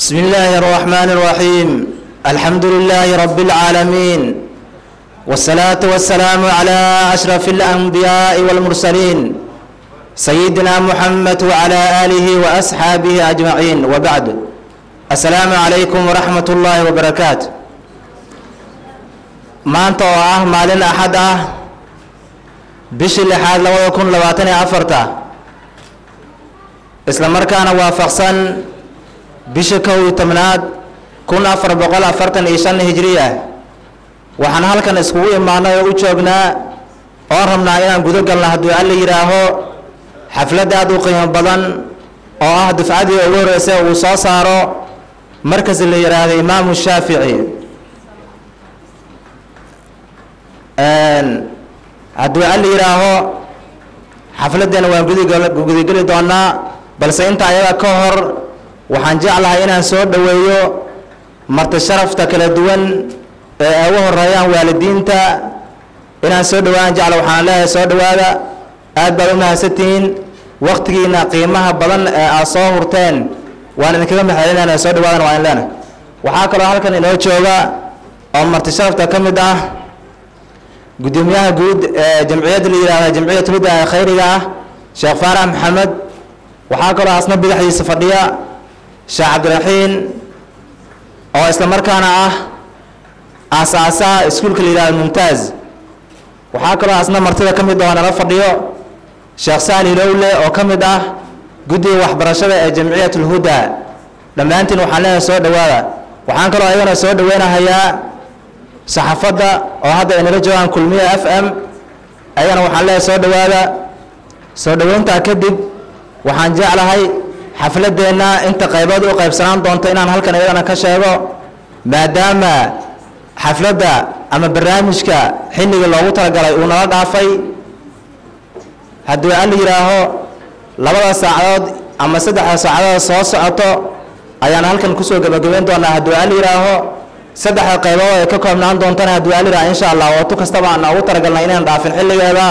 بسم الله الرحمن الرحيم الحمد لله رب العالمين والصلاة والسلام على أشرف الأنبياء والمرسلين سيدنا محمد وعلى آله وأصحابه أجمعين وبعد السلام عليكم ورحمة الله وبركاته maanta oo ah maalin axad ah bishii lixaad labada kun labaatan iyo afarta isla markaana waafaqsan bisha kow iyo tobnaad kun afar boqol afartan iyo shan hijriya waxaan halkan iskugu imaanay oo u joognaa oon rabnaa inaan gudo galna hadduu alla yidhaaho xaflad aad u qiimo badan oo ah dufcadii ugu horreysay uu soo saaro markas la yidhaahdo imaamu shaafici hadduu alla yidhaaho xafladdeena waan gudgudageli doonaa balse inta ayaga ka hor waxaan jeclahay inaan soo dhoweeyo marti sharafta kala duwan ee ay ugu horeeyaan waalidiinta inaan soo dhawaan jecla waxaan leeyahay soo dhowaada aad baad u mahadsantihiin waktigiina qiimaha badan ee aad soo hurteen waan idinkaga maxelinana soo dhawaadan waa in leena waxaa kaloo halkan inoo jooga oo marti sharafta ka mid ah gudoomiyaha guud ee jamciyadda la yihahda jamciyat huda ee khayriga ah sheekh faarax maxamed waxaa kaloo asna badaxdiisa fadhiya sheekh cabdiraxiin oo isla markaana ah aasaasaha iskuulka la yihahdo mumtaaz waxaa kaloo asna martida ka mid oo nala fadhiyo sheekh saali lowle oo ka mid ah guddiga waxbarashada ee jamciyat lhuda dhammaantiin waxaan leeyahay soo dhowaada waxaan kaloo ayagana soo dhaweynahayaa saxaafadda oo hadda ay nala joogaan kulmiya f m ayagana waxaan leeyahay soo dhowaada soo dhoweyntaa kadib waxaan jeclahay xafladeenna inta qaybood u qaybsanaan doonto inaan halkan iyadana ka sheego maadaama xafladda ama barnaamijka xilliga loogu talagalay uu nala dhaafay hadduu alla yidhaaho labada saacadood ama saddexda saacadood soo socoto ayaan halkan kusoo gebagabeyn doonaa hadduu alla yidhaaho saddexda qaybood ay ka koobnaan doontana hadduu alla yidhaha insha allah ootu kastaba aan ugu talagalnay inaan dhaafin xilligeeda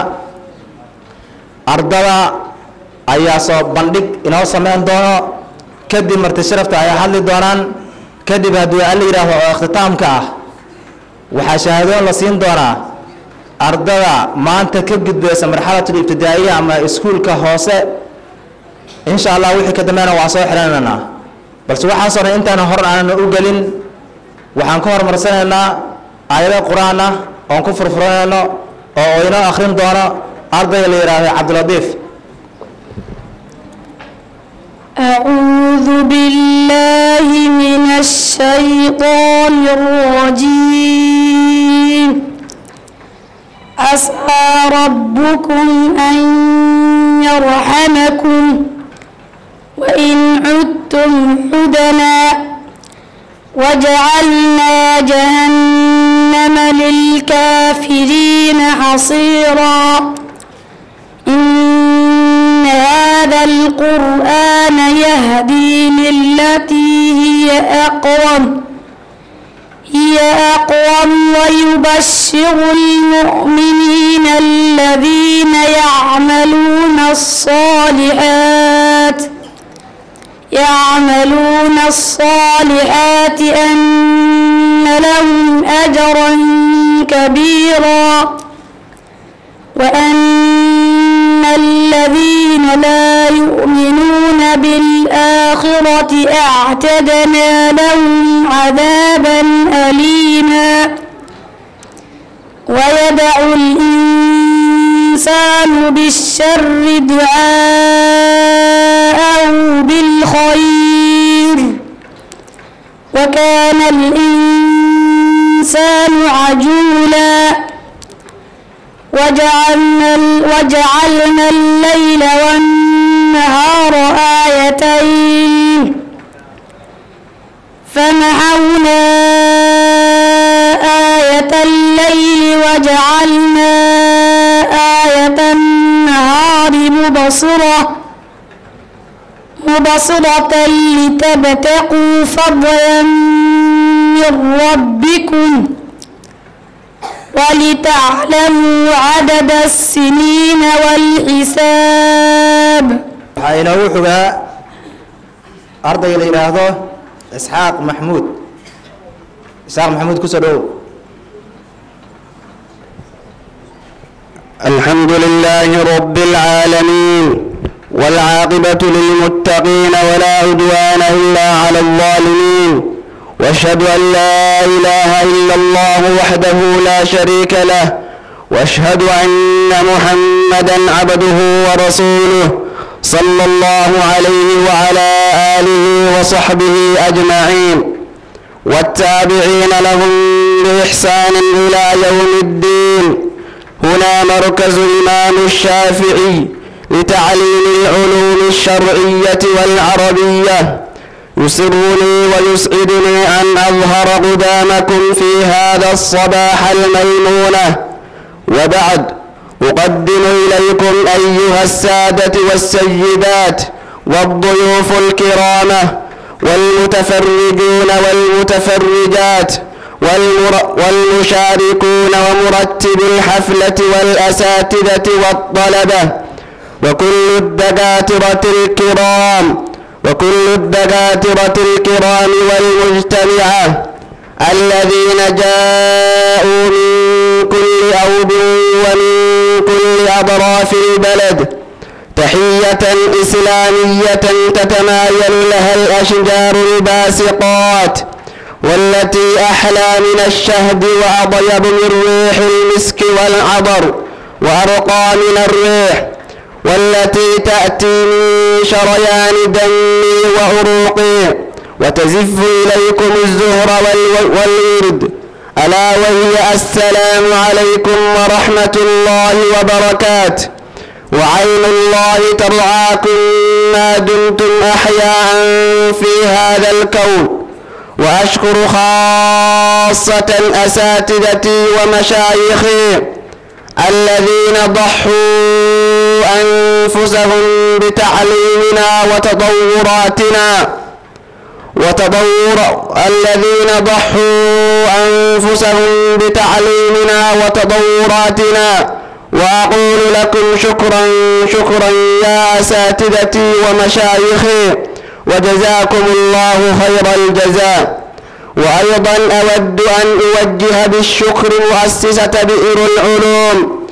ardada ayaa soo bandhig inoo sameyn doono kadib marti sharafta ay hadli doonaan kadib hadduu alla yidhaaho oo ikhtitaamka ah waxaa shahaadoon la siin doonaa ardada maanta ka gudbaysa marxalatul ibtidaa'iya ama iskuulka hoose insha allah wixii ka dambeena waa soo xidhanaynaa balse waxaasoo dhan intaana hor aanan u gelin waxaan ka horumarsanaynaa aayado qur-aan ah oon ku furfuranayno oo inoo akhrin doono ardayga la yidhaahdo cabdilatiif أعوذ بالله من الشيطان الرجيم عسى ربكم أن يرحمكم وإن عدتم عدنا وجعلنا جهنم للكافرين حصيرا إن هذا القرآن يهدي للتي هي أقوم هي أقوم ويبشر المؤمنين الذين يعملون الصالحات يعملون الصالحات أن لهم أجرا كبيرا وأن الذين لا يؤمنون بالآخرة أعتدنا لهم عذابا أليما ويدع الإنسان بالشر دعاءه بالخير وكان الإنسان عجولا وجعلنا, وجعلنا الليل والنهار آيتين فمحونا آية الليل وجعلنا آية النهار مبصرة مبصرة لتبتقوا فضلا من ربكم ولتعلموا عدد السنين والحساب waxaa inoogu xogaa ardayga la yidhaahdo isxaaq maxmuud isxaaq maxamuud kusoo dhowow الحمد لله رب العالمين والعاقبة للمتقين ولا عدوان إلا على الظالمين واشهد أن لا إله إلا الله وحده لا شريك له واشهد أن محمدا عبده ورسوله صلى الله عليه وعلى آله وصحبه أجمعين والتابعين لهم بإحسان إلى يوم الدين هنا مركز الإمام الشافعي لتعليم العلوم الشرعية والعربية يسرني ويسعدني أن أظهر قدامكم في هذا الصباح الميمونة وبعد أقدم إليكم أيها السادة والسيدات والضيوف الكرامة والمتفرجون والمتفرجات والمر... والمشاركون ومرتب الحفلة والأساتذة والطلبة وكل الدكاترة الكرام وكل الدكاترة الكرام والمجتمعة الذين جاءوا من كل أوب ومن كل أطراف البلد تحية إسلامية تتمايل لها الأشجار الباسقات والتي أحلى من الشهد وأطيب من ريح المسك والعبر وأرقى من الريح والتي تأتي من شريان دمي وعروقي وتزف إليكم الزهر وال- والورد ألا وهي السلام عليكم ورحمة الله وبركاته وعين الله ترعاكم ما دمتم أحياء في هذا الكون وأشكر خاصة أساتذتي ومشايخي الذين ضحوا أنفسهم بتعليمنا وتطوراتنا وتطور الذين ضحوا أنفسهم بتعليمنا وتطوراتنا وأقول لكم شكرا شكرا يا أساتذتي ومشايخي وجزاكم الله خير الجزاء وأيضا أود أن أوجه بالشكر مؤسسة بئر العلوم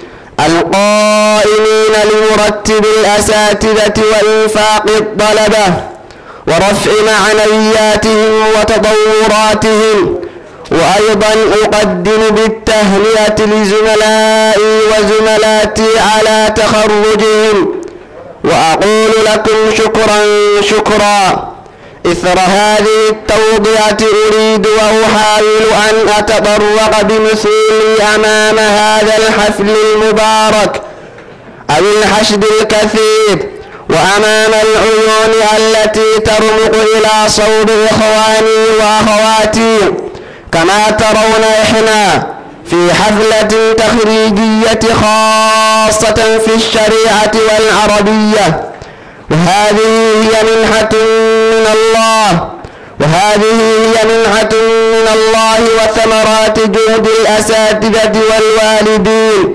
القائمين لمرتب الأساتذة وإنفاق الطلبة ورفع معنوياتهم وتطوراتهم وأيضا أقدم بالتهنئة لزملائي وزملاتي على تخرجهم وأقول لكم شكرا شكرا إثر هذه التوضئة أريد وأحاول أن أتطرق بمثولي أمام هذا الحفل المبارك أو الحشد الكثير وأمام العيون التي ترمق إلى صوب إخواني وأخواتي كما ترون إحنا في حفلة تخريجية خاصة في الشريعة والعربية وهذه هي منحة من الله وهذه هي منحة من الله وثمرات جهد الأساتذة والوالدين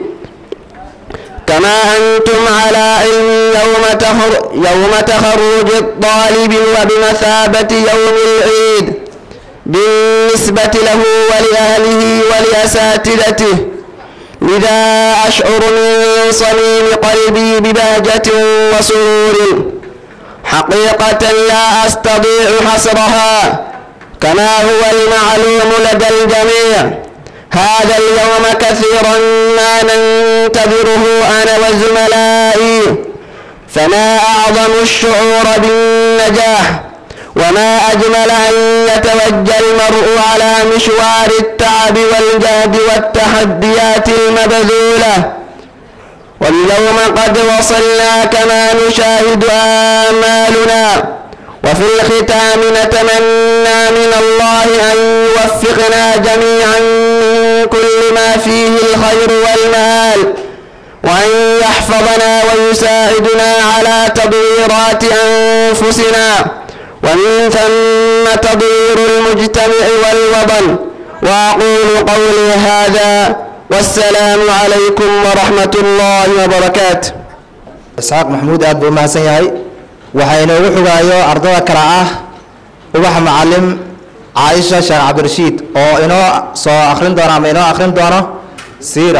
كما أنتم على علم يوم, تخر يوم تخرج الطالب وبمثابة يوم العيد بالنسبة له ولأهله ولأساتذته لذا أشعر من صميم قلبي ببهجة وسرور حقيقة لا أستطيع حصرها كما هو المعلوم لدى الجميع هذا اليوم كثيرا ما ننتظره أنا وزملائي فما أعظم الشعور بالنجاح وما أجمل أن يتوجه المرء على مشوار التعب والجهد والتحديات المبذولة واليوم قد وصلنا كما نشاهد آمالنا وفي الختام نتمنى من الله أن يوفقنا جميعا من كل ما فيه الخير والمال وأن يحفظنا ويساعدنا على تطويرات أنفسنا ومن ثم تطوير المجتمع والوطن وأقول قولي هذا والسلام عليكم ورحمة الله وبركاته isxaaq maxamuud aad buu umahadsan yahay waxaa inoogu xogaayo ardada kale ah ubax macalim caaisha sheekh cabdirashiid oo inoo soo akhrin doono ama inoo akhrin doono siira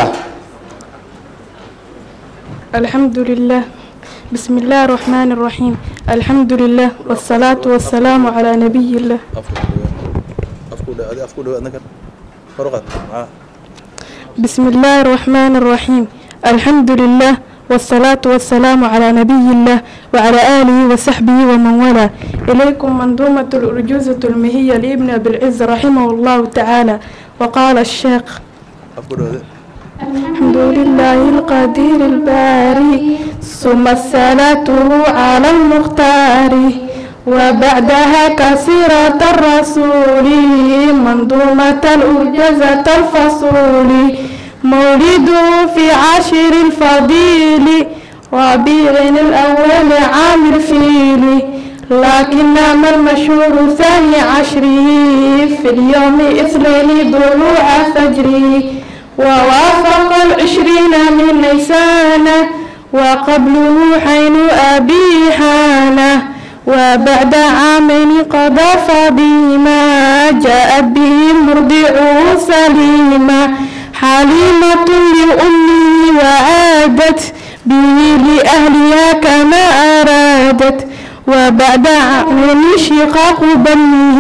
الحمد لله بسم الله الرحمن الرحيم الحمد لله والصلاة والسلام على نبي الله بسم الله الرحمن الرحيم الحمد لله والصلاة والسلام على نبي الله وعلى آله وصحبه ومن والاه إليكم منظومة الأرجوزة المهية لابن أبي العز رحمه الله تعالى وقال الشيخ الحمد لله القدير الباري ثم الصلاة على المختار وبعدها كسيرة الرسول منظومة الأرجزة الفصول مولده في عاشر الفضيل ربيع الأول عام الفيل لكن ما المشهور ثاني عشره في اليوم اثنين ضلوع فجره ووافق العشرين من نيسان وقبله حين أبي حانه وبعد عامين قضى فبما جاءت به مرضعه سليما حليمة لأمه وعادت به لأهلها كما أرادت وبعد عامين شقاق بنه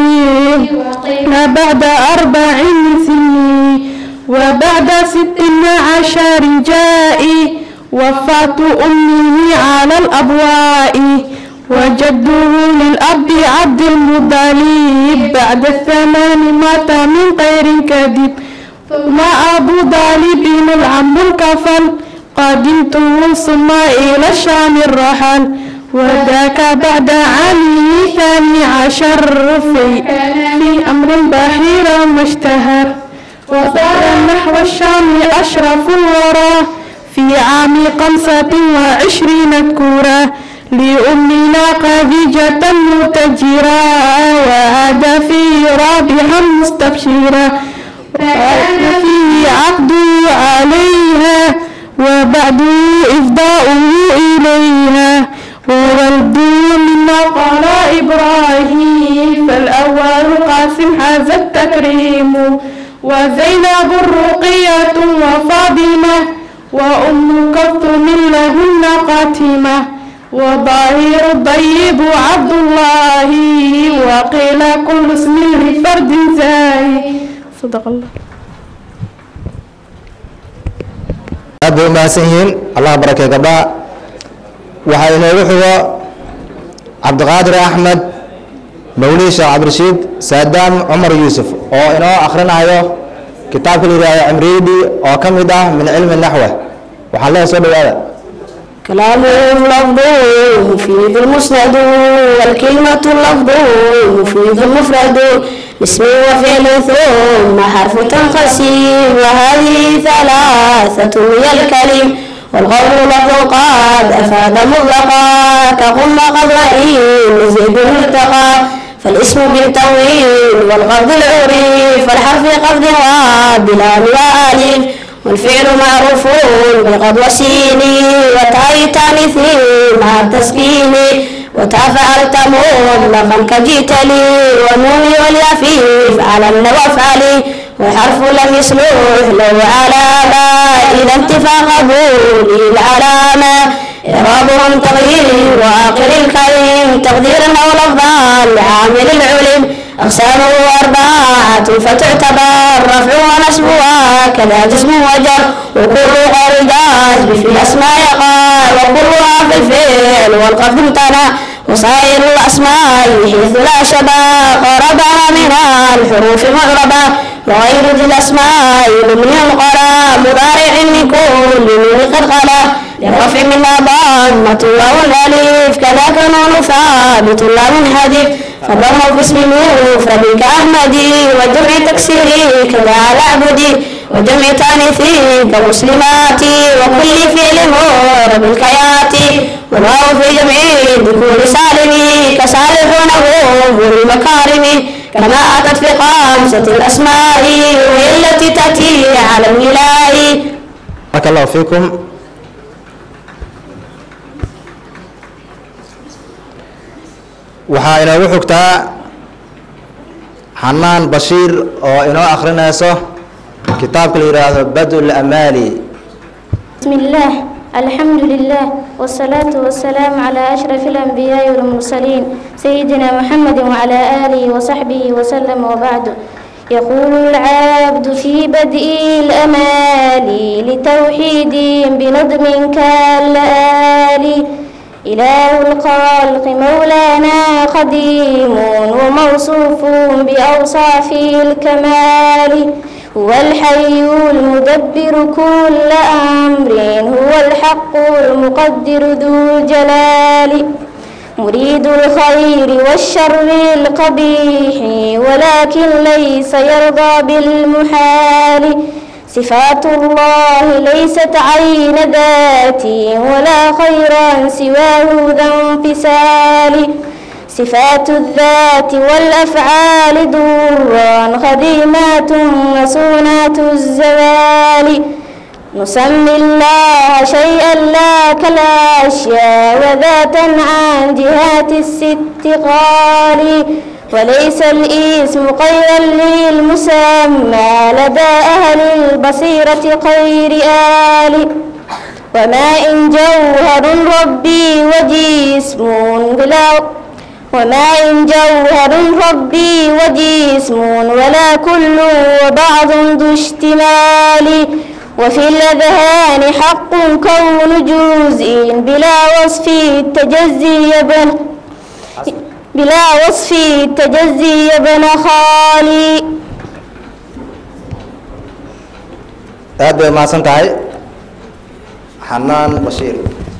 وبعد أربع سنين وبعد ست عشر جاء وفاة أمه على الأبواء وجده للأب عبد المطلب بعد الثمان مات من غير كذب ثم أبو طالب العم الكفل قدمته ثم إلى الشام الرحل وذاك بعد عامه ثاني عشر في, في أمر بحير مشتهر وصار نحو الشام أشرف الورى في عام خمسة وعشرين كورا لأمنا خديجة متجرا وهذا فيه رابحا مستبشرا وكان فيه عقد عليها وبعد إفضاؤه إليها وولد مما قال إبراهيم فالأول قاسم هذا التكريم وزينب رقية وفاطمة وأم كلثوم لهن قاتمة وظاهر الطيب عبد الله وقيل كل اسم لفرد زاي صدق الله aad bay u mahadsan yihiin allah barakee gabdhaha waxaa inoogu xigo cabdiqaadir axmed mawlid sheekh cabdirashiid saadaam cumar yuusuf oo inoo akhrinayo kitaabka la yidhahdo cimriidi oo ka mid ah min cilmi naxwe waxaan leeyahay soo dhawaada كلامهم لفظ مفيد المسند والكلمة لفظ مفيد المفرد اسم وفعل ثم حرف تنقسم وهذه ثلاثة هي الكلم والقول لفظ قد أفاد مطلقا كقم قد وإن زيد مرتقى فالاسم بالتوين والقبض العريف والحرف قبض وبلا وآلف والفعل معروف بقد وسين وتاء تانيث مع التسكين وتاء فعلت مطلقا كجئت لي والنون واليافيف على النوافل وحرف لم يصلح له علامة إذا انتفى قبول العلامة إعرابهم تغيير وآخر الكريم تقديرا أو لفظا لعامل العلم أقسامه أربعة فتعتبر رفع ونصبها كذا جسم وجر وكل غير جازم في الأسماء قال وكلها في الفعل والقصد امتنع وصائر الأسماء حيث لا شبه قربها من الحروف معربة وغير ذي الأسماء من القرى مضارع من كل من قد خلا للرفع منها ضمة واو الألف كذاك نون ثابت لا منحدث فضمه في اسم مفرد كأحمدي وجمع تكسيري كذا على عبدي وجمع تانيثي كمسلمات وكل فعل مور بالكيات والواو في جمع ذكور سالمي كصالحون هم المكارم كما أتت في خمسة الأسماء وهي التي تأتي على الولاء بارك الله فيكم waxaa inoogu xigtaa xanaan bashiir oo inoo akhrinayso kitaabka la yidhaahdo badul amaali بسم الله الحمد لله والصلاة والسلام على أشرف الأنبياء والمرسلين سيدنا محمد وعلى آله وصحبه وسلم وبعد يقول العبد في بدء الأمال لتوحيد بنظم كالآل إله الخلق مولانا قديم وموصوف بأوصاف الكمال هو الحي المدبر كل أمر هو الحق المقدر ذو الجلال مريد الخير والشر القبيح ولكن ليس يرضى بالمحال صفات الله ليست عين ذاتي ولا خيرا سواه ذا انفصال صفات الذات والأفعال درا خديمات وسونات الزوال نسمي الله شيئا لا كالأشياء وذاتا عن جهات الست قال وليس الاسم غيرا للمسمى لدى أهل البصيرة خير آل وماء جوهر ربي وجسم بلا وماء جوهر ربي وجسم ولا كل وبعض ذو اشتمال وفي الأذهان حق كون جزء بلا وصف التجزي يبن بلا وصف التجزي يبن خالي aad bay umahadsan tahay xanaan bashiir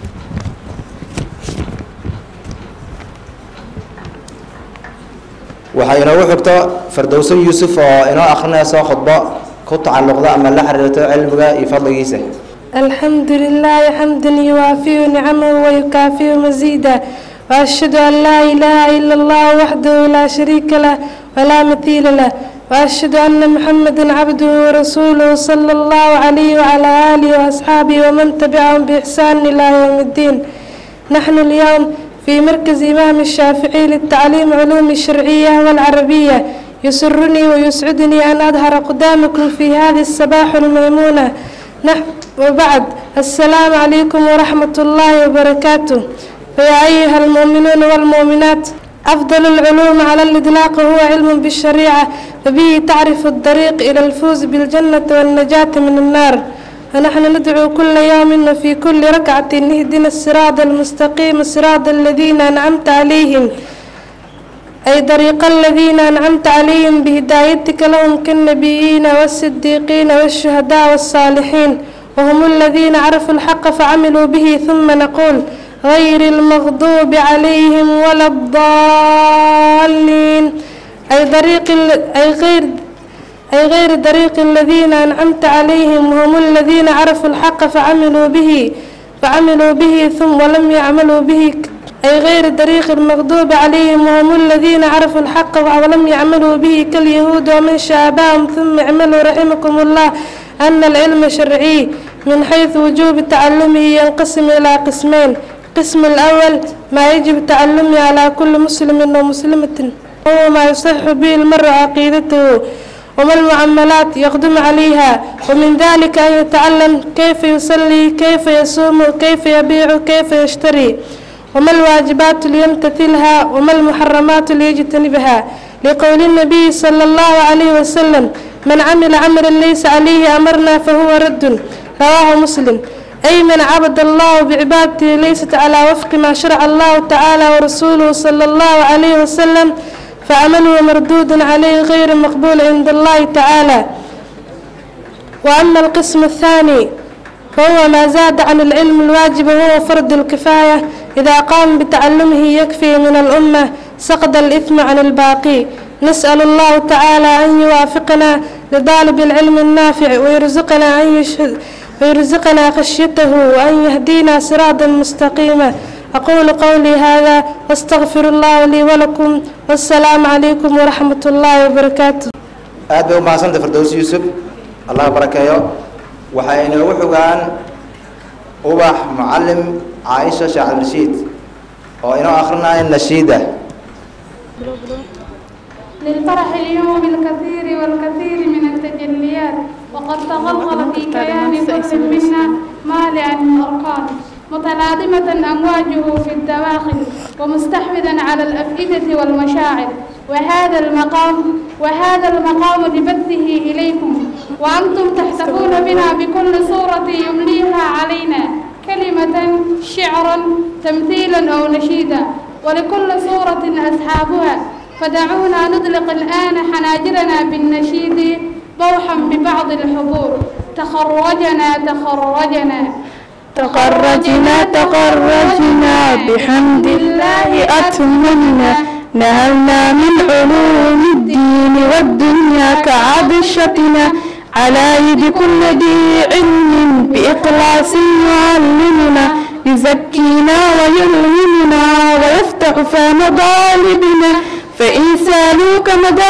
waxaa inoogu xigto fardowso yuusuf oo inoo akhrinayso khudbo ku tacalluqda ama la xiriirto cilmiga iyo fadligiisa الحمد لله حمدا يوافي نعمه ويكافئ مزيدا وأشهد أن لا إله إلا الله وحده لا شريك له ولا مثيل له وأشهد أن محمدا عبده ورسوله صلى الله عليه وعلى آله وأصحابه ومن تبعهم بإحسان إلى يوم الدين نحن اليوم في مركز إمام الشافعي للتعليم علوم الشرعية والعربية يسرني ويسعدني أن أظهر قدامكم في هذه الصباح الميمونة نحن وبعد السلام عليكم ورحمة الله وبركاته فيا أيها المؤمنون والمؤمنات أفضل العلوم على الإطلاق هو علم بالشريعة فبه تعرف الطريق إلى الفوز بالجنة والنجاة من النار ونحن ندعو كل يوم وفي كل ركعة اهدنا الصراط المستقيم صراط الذين أنعمت عليهم أي طريق الذين أنعمت عليهم بهدايتك لهم كالنبيين والصديقين والشهداء والصالحين وهم الذين عرفوا الحق فعملوا به ثم نقول غير المغضوب عليهم ولا الضالين أي طريق ال- أي غير أي غير طريق الذين أنعمت عليهم وهم الذين عرفوا الحق فعملوا به فعملوا به ثم ولم يعملوا به أي غير طريق المغضوب عليهم وهم الذين عرفوا الحق ولم يعملوا به كاليهود ومن شابههم ثم اعملوا رحمكم الله أن العلم شرعي من حيث وجوب تعلمه ينقسم إلى قسمين القسم الأول ما يجب تعلمه على كل مسلم ومسلمة هو ما يصح به المرء عقيدته وما المعاملات يقدم عليها ومن ذلك أن يتعلم كيف يصلي كيف يصوم كيف يبيع كيف يشتري وما الواجبات ليمتثلها وما المحرمات ليجتنبها لقول النبي صلى الله عليه وسلم من عمل عملا ليس عليه أمرنا فهو رد رواه مسلم أي من عبد الله بعبادته ليست على وفق ما شرع الله تعالى ورسوله صلى الله عليه وسلم فعمله مردود عليه غير مقبول عند الله تعالى وأما القسم الثاني فهو ما زاد عن العلم الواجب وهو فرض الكفاية إذا قام بتعلمه يكفي من الأمة سقط الإثم عن الباقي نسأل الله تعالى أن يوافقنا لطالب العلم النافع ويرزقنا أن يشهد ويرزقنا خشيته وأن يهدينا صراطا مستقيما أقول قولي هذا واستغفر الله لي ولكم والسلام عليكم ورحمة الله وبركاته aad bay u mahadsantay fardows yuusuf allah barakeeyo waxay inoogu xogaan ubax mucalim caaisha sheekh cabdirashiid oo inoo akrinaya nashiida للفرح اليوم الكثير والكثير من التجليات وقد تغلغل في كيان كل منا مالئا الأركان متلاطمة أمواجه في الدواخل ومستحوذا على الأفئدة والمشاعر وهذا المقام وهذا المقام لبثه إليكم وأنتم تحتفون بنا بكل صورة يمليها علينا كلمة شعرا تمثيلا أو نشيدا ولكل صورة أصحابها فدعونا نطلق الآن حناجرنا بالنشيد ضوحا ببعض الحضور تخرجنا تخرجنا تخرجنا تخرجنا بحمد الله أتممنا نهلنا من علوم الدين والدنيا كعبشتنا على يد كل ذي علم بإخلاص يعلمنا يزكينا ويلهمنا ويفتح فم ظالبنا فإن سالوك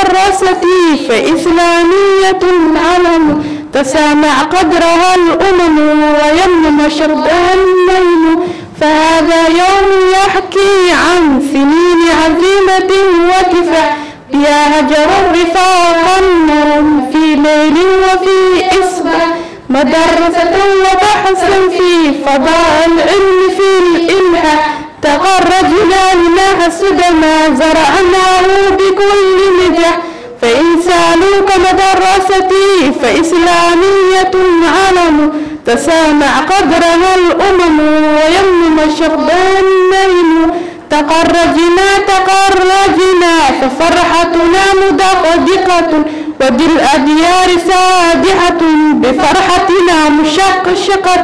مدرستي فإسلامية علم تسامع قدرها الأمم ويمنم شربها النيل فهذا يوم يحكي عن سنين عزيمة وكفاح يا هجر الرفاق النوم في ليل وفي إصباح مدرسة وبحثا في فضاء العلم في الإلحاح تخرجنا لنحسد ما زرعناه بكل نجاح فإن سالوك مدرستي فإسلامية علم تسامع قدرها الأمم ويمنم شربها النيل تخرجنا تخرجنا ففرحتنا مدقدقة وبالأديار سادحة بفرحتنا مشقشقة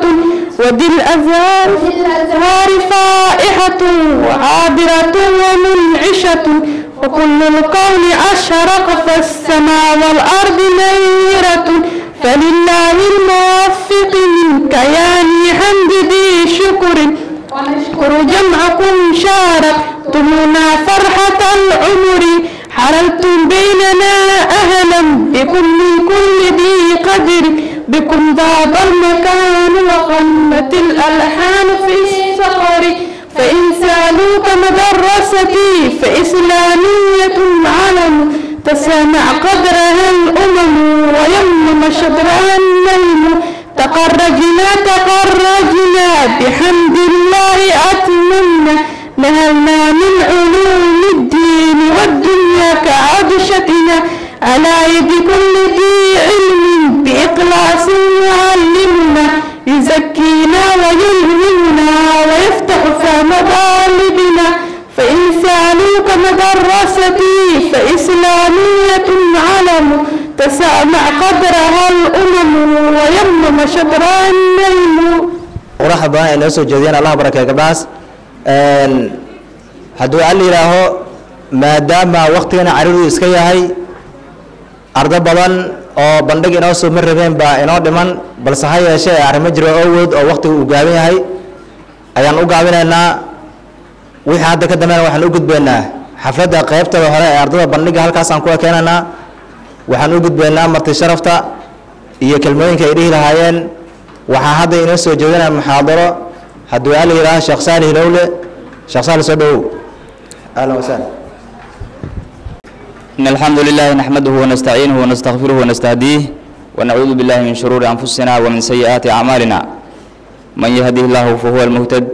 وبالأزهار الأزهار فائحة وعابرة ومنعشة وكل الكون أشرق فالسماء والأرض نيرة فلله الموفق من كيان حمد ذي شكر ونشكر جمعكم شاركتمونا فرحة العمر حررتم بيننا أهلا بكم من كل ذي قدر بكم ضاب المكان وغمت الألحان في الصخر فإن سالوك مدرستي فإسلامية علم تسامع قدرها الأمم ويمنم شطرها النيل تخرجنا تخرجنا بحمد الله أتممنا نهلنا من علوم الدين والدنيا كعبشتنا على يد كل ذي علم بإخلاص يعلمنا يزكينا ويلهمنا ويفتح فهم غالبنا فإن سالوك مدرستي فإسلامية علم تسامع قدرها الأمم ويمنم شطرها النيل quraxa badan ay noo soo jeediyeen allah barakeeyo gabdhahaas hadduu al yidhaaho maadaama waktigana cariiru iska yahay ardo badan oo bandhig inoo soo ma rabeen baa inoo dhiman balse ha yeeshee arrimo jiro owood oo waktigu uu gaaban yahay ayaan u gaabinaynaa wixii hadda ka dambeena waxaan u gudbaynaa xafladda qaybtada hore ee ardada bandhiga halkaasaan ku ekeenaynaa waxaan u gudbaynaa marti sharafta iyo kelmooyinka ay dhihi lahaayeen waxaa hadda inoo soo jeedinaya muxaadaro hadduu al yidhaaho sheekh saali hilowle sheekh saali soo dhowow ahlan wasahlan إن الحمد لله نحمده ونستعينه ونستغفره ونستهديه ونعوذ بالله من شرور أنفسنا ومن سيئات أعمالنا من يهده الله فهو المهتد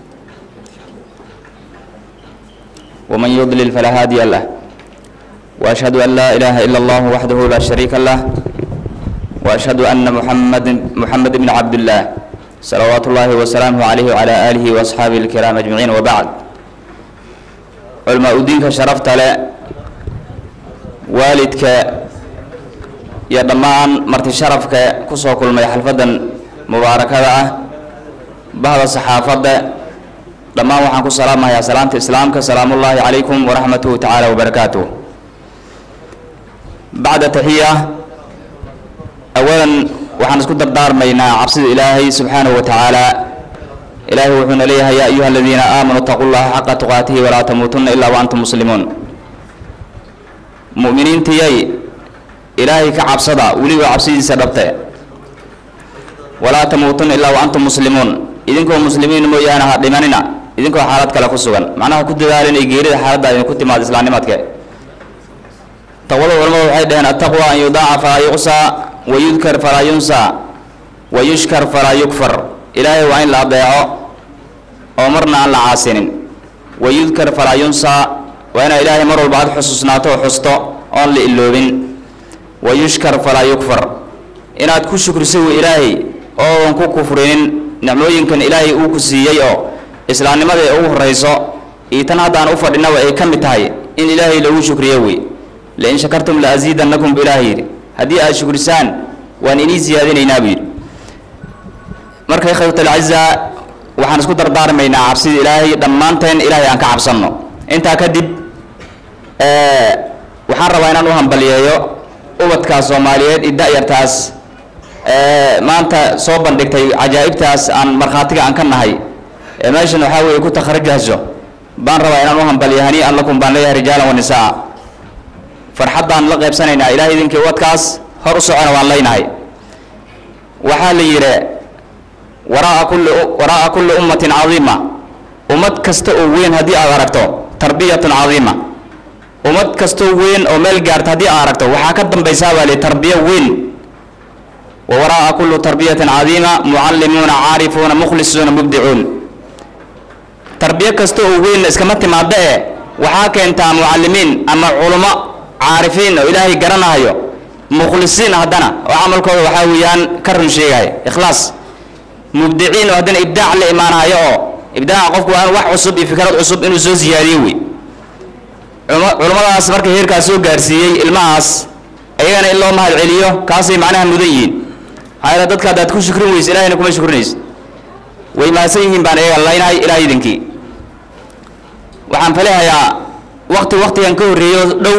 ومن يضلل فلا هادي له وأشهد أن لا إله إلا الله وحده لا شريك له وأشهد أن محمد محمد بن عبد الله صلوات الله وسلامه عليه وعلى آله وأصحابه الكرام أجمعين وبعد علماء الدين شرفت له waalidka iyo dhammaan marti sharafka kusoo kulmay xalfadan mubaarakada ah bahda saxaafadda dhammaan waxaan ku salaamahayaa salaamta islaamka salaamullaahi calaykum waraxmatuhu tacaala wabarakaatuh bacda taxiya awalan waxaan isku dardaarmaynaa cabsida ilaahay subxaanahu wa tacaala ilaahay wuxuuna leeyahay yaa ayuha aladiina aamanuu itaquu llaha xaqa tuqaatihi walaa tamuutunna ilaa wa antum muslimuun mu'miniintiyay ilaahay ka cabsada weliba cabsidiisa dhabte walaa tamuutuna ilaa wa antum muslimuun idinkoo muslimiin mooyaane ha dhimanina idinkoo xaalad kale ku sugan macnaha ku dadaala inay geerida xaaladda idinku timaado islaamnimadke taqwada culamadu waxay dhaheen attaqwa an yudaaca falaa yuqsaa wa yudkar falaa yunsaa wa yushkar falaa yukfar ilaahay waa in la adeeco oo marna aan la caasinin wa yudkar falaa yunsaa waa inaa ilaahay mar walba aad xusuusnaato oo xusto oon la iloobin wa yushkar falaa yukfar inaad ku shukriso wy ilaahay oodan ku kufrinin nicmooyinkan ilaahay uu ku siiyey oo islaamnimada ay ugu horeyso iyo tan haddaan u fadhinaba ay ka mid tahay in ilaahay lagu shukriyo wey lain shakartum la asiidannakum bu ilaah yidhi haddii aad shukrisaan waan inii siyaadinaynaa buu yidhi marka ikhwat alcaza waxaan isku dardaarmaynaa cabsida ilaahay dhammaanteen ilaahay aan ka cabsanno intaa kadib waxaan rabaa inaan u hambaliyeeyo ubadkaas soomaaliyeed iyo da-yartaas maanta soo bandhigtay cajaa'ibtaas aan markhaatiga aan ka nahay ee meeshan waxaa weeye ku takharajahso baan rabaa inaan u hambaliyo hanii'an lakum baan leeyahay rijaalan wa nisaa farxaddaan la qaybsanaynaa ilahay idinkii ubadkaas hor u socona waan leynahay waxaa la yidhi waraa kulli waraa'a kulli ummatin cadiima ummad kasta oo weyn haddii aad aragto tarbiyatun cadiima ummad kastoo weyn oo meel gaarta haddii aad aragto waxaa ka dambaysaa baa li tarbiyo weyn wa waraa'a kullu tarbiyatin cadiima mucallimuuna caarifuuna mukhlisuuna mubdicuun tarbiyo kasta oo weynna iskama timaada ee waxaa keentaa mucallimiin ama culummo caarifiin oo ilaahay garanahayo mukhlisiin haddana oo camalkooda waxaa weeyaan ka run sheegaya ikhlaas mubdiciin oo haddana ibdaac la imaanayo oo ibdaaca qofku waa in wax cusub iyo fikrad cusub inuu soo siyaadiyo wey culummadaas marka heerkaas soo gaarsiiyey ilmahaas ayagana in loo mahad celiyo kaasay macnaha mudan yihiin maxaa yeele dadka haddaad ku shukrin weyse ilahayna kuma shukrinayso way mahadsan yihiin baan ayaga laynahay ilaah idinkii waxaan falehayaa wakti waktigan ka horreeyo dhow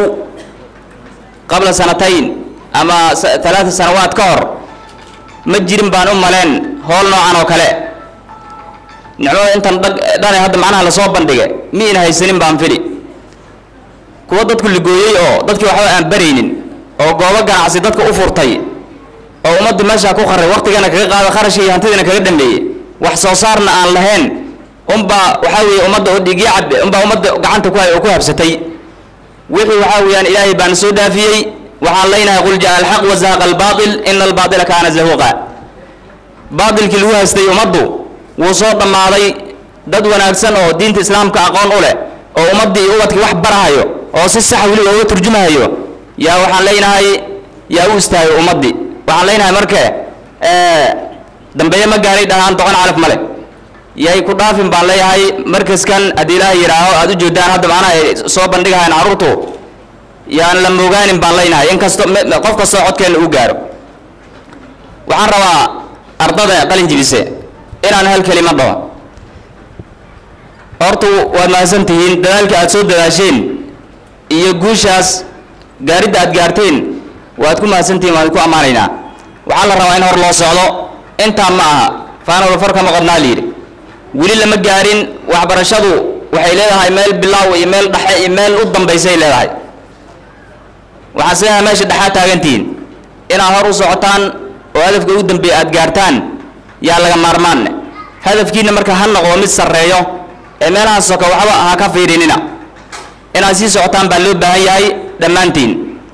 qabla sanatayn ama talaata sanawaad ka hor ma jirin baan u maleen howl noocan oo kale nicmada intan dhag dhane hadda macnaha lasoo bandhigay mi in haysanin baan fili kuwa dadku ligooyey oo dadkii waxba aan baraynin oo goobo ganacsi dadka u furtay oo ummadda meeshaa ku qaray waktigana kaga qaada kharashka iyo hantidana kaga dhameeyey wax soo saarna aan lahayn unbaa waxaa weeye ummadda oo dhigyo cab unbaa ummadda gacanta ku hay oo ku habsatay wixii waxaa weeyaan ilaahay baan soo dhaafiyey waxaan leynahay qul jaa alxaq wazahaqa albaatil ina albaatila kaana zahuqa baatilkii lagu haystay ummaddu wuu soo dhammaaday dad wanaagsan oo diinta islaamka aqoon u leh oo ummaddii iyo ubadkii wax barahayo oo si sax weliba uga turjumahayo yaa waxaan leynahay yaa u istaagay ummaddii waxaan leynahay marke dambeeye ma gaaray dhahaan doqon calaf male yay ku dhaafin baan leeyahay markaskan haddii ilaaha yidhaaho aada u jeedaan hadda macnaha ay soo bandhigahayn carruurtu yaan la moogaanin baan leynahay in kasto qof kastoo codkeenna u gaaro waxaan rabaa ardada qalin jibise inaan hal kelima dhaho hortu waad mahadsan tihiin dadaalkii aad soo dadaasheen iyo guushaas gaaridda aad gaarteen waad ku mahadsan tihiin waan ku ammaanaynaa waxaa la rabaa in hor loo socdo intaa ma aha faanawla far kama qodnaa layidhi weli lama gaarin waxbarashadu waxay leedahay meel bilaaw iyo meel dhexe iyo meel u dambaysay leedahay waxaan sidaha meesha dhexaa taagantihiin inaad hor u socotaan oo hadafka ugu dambeeya aad gaartaan yaa laga maarmaanne hadafkiina marka ha noqdo mid sarreeyo ee meelaha soka waxba ha ka fiirinina inaad sii socotaan baa loo baahan yahay dhammaantiin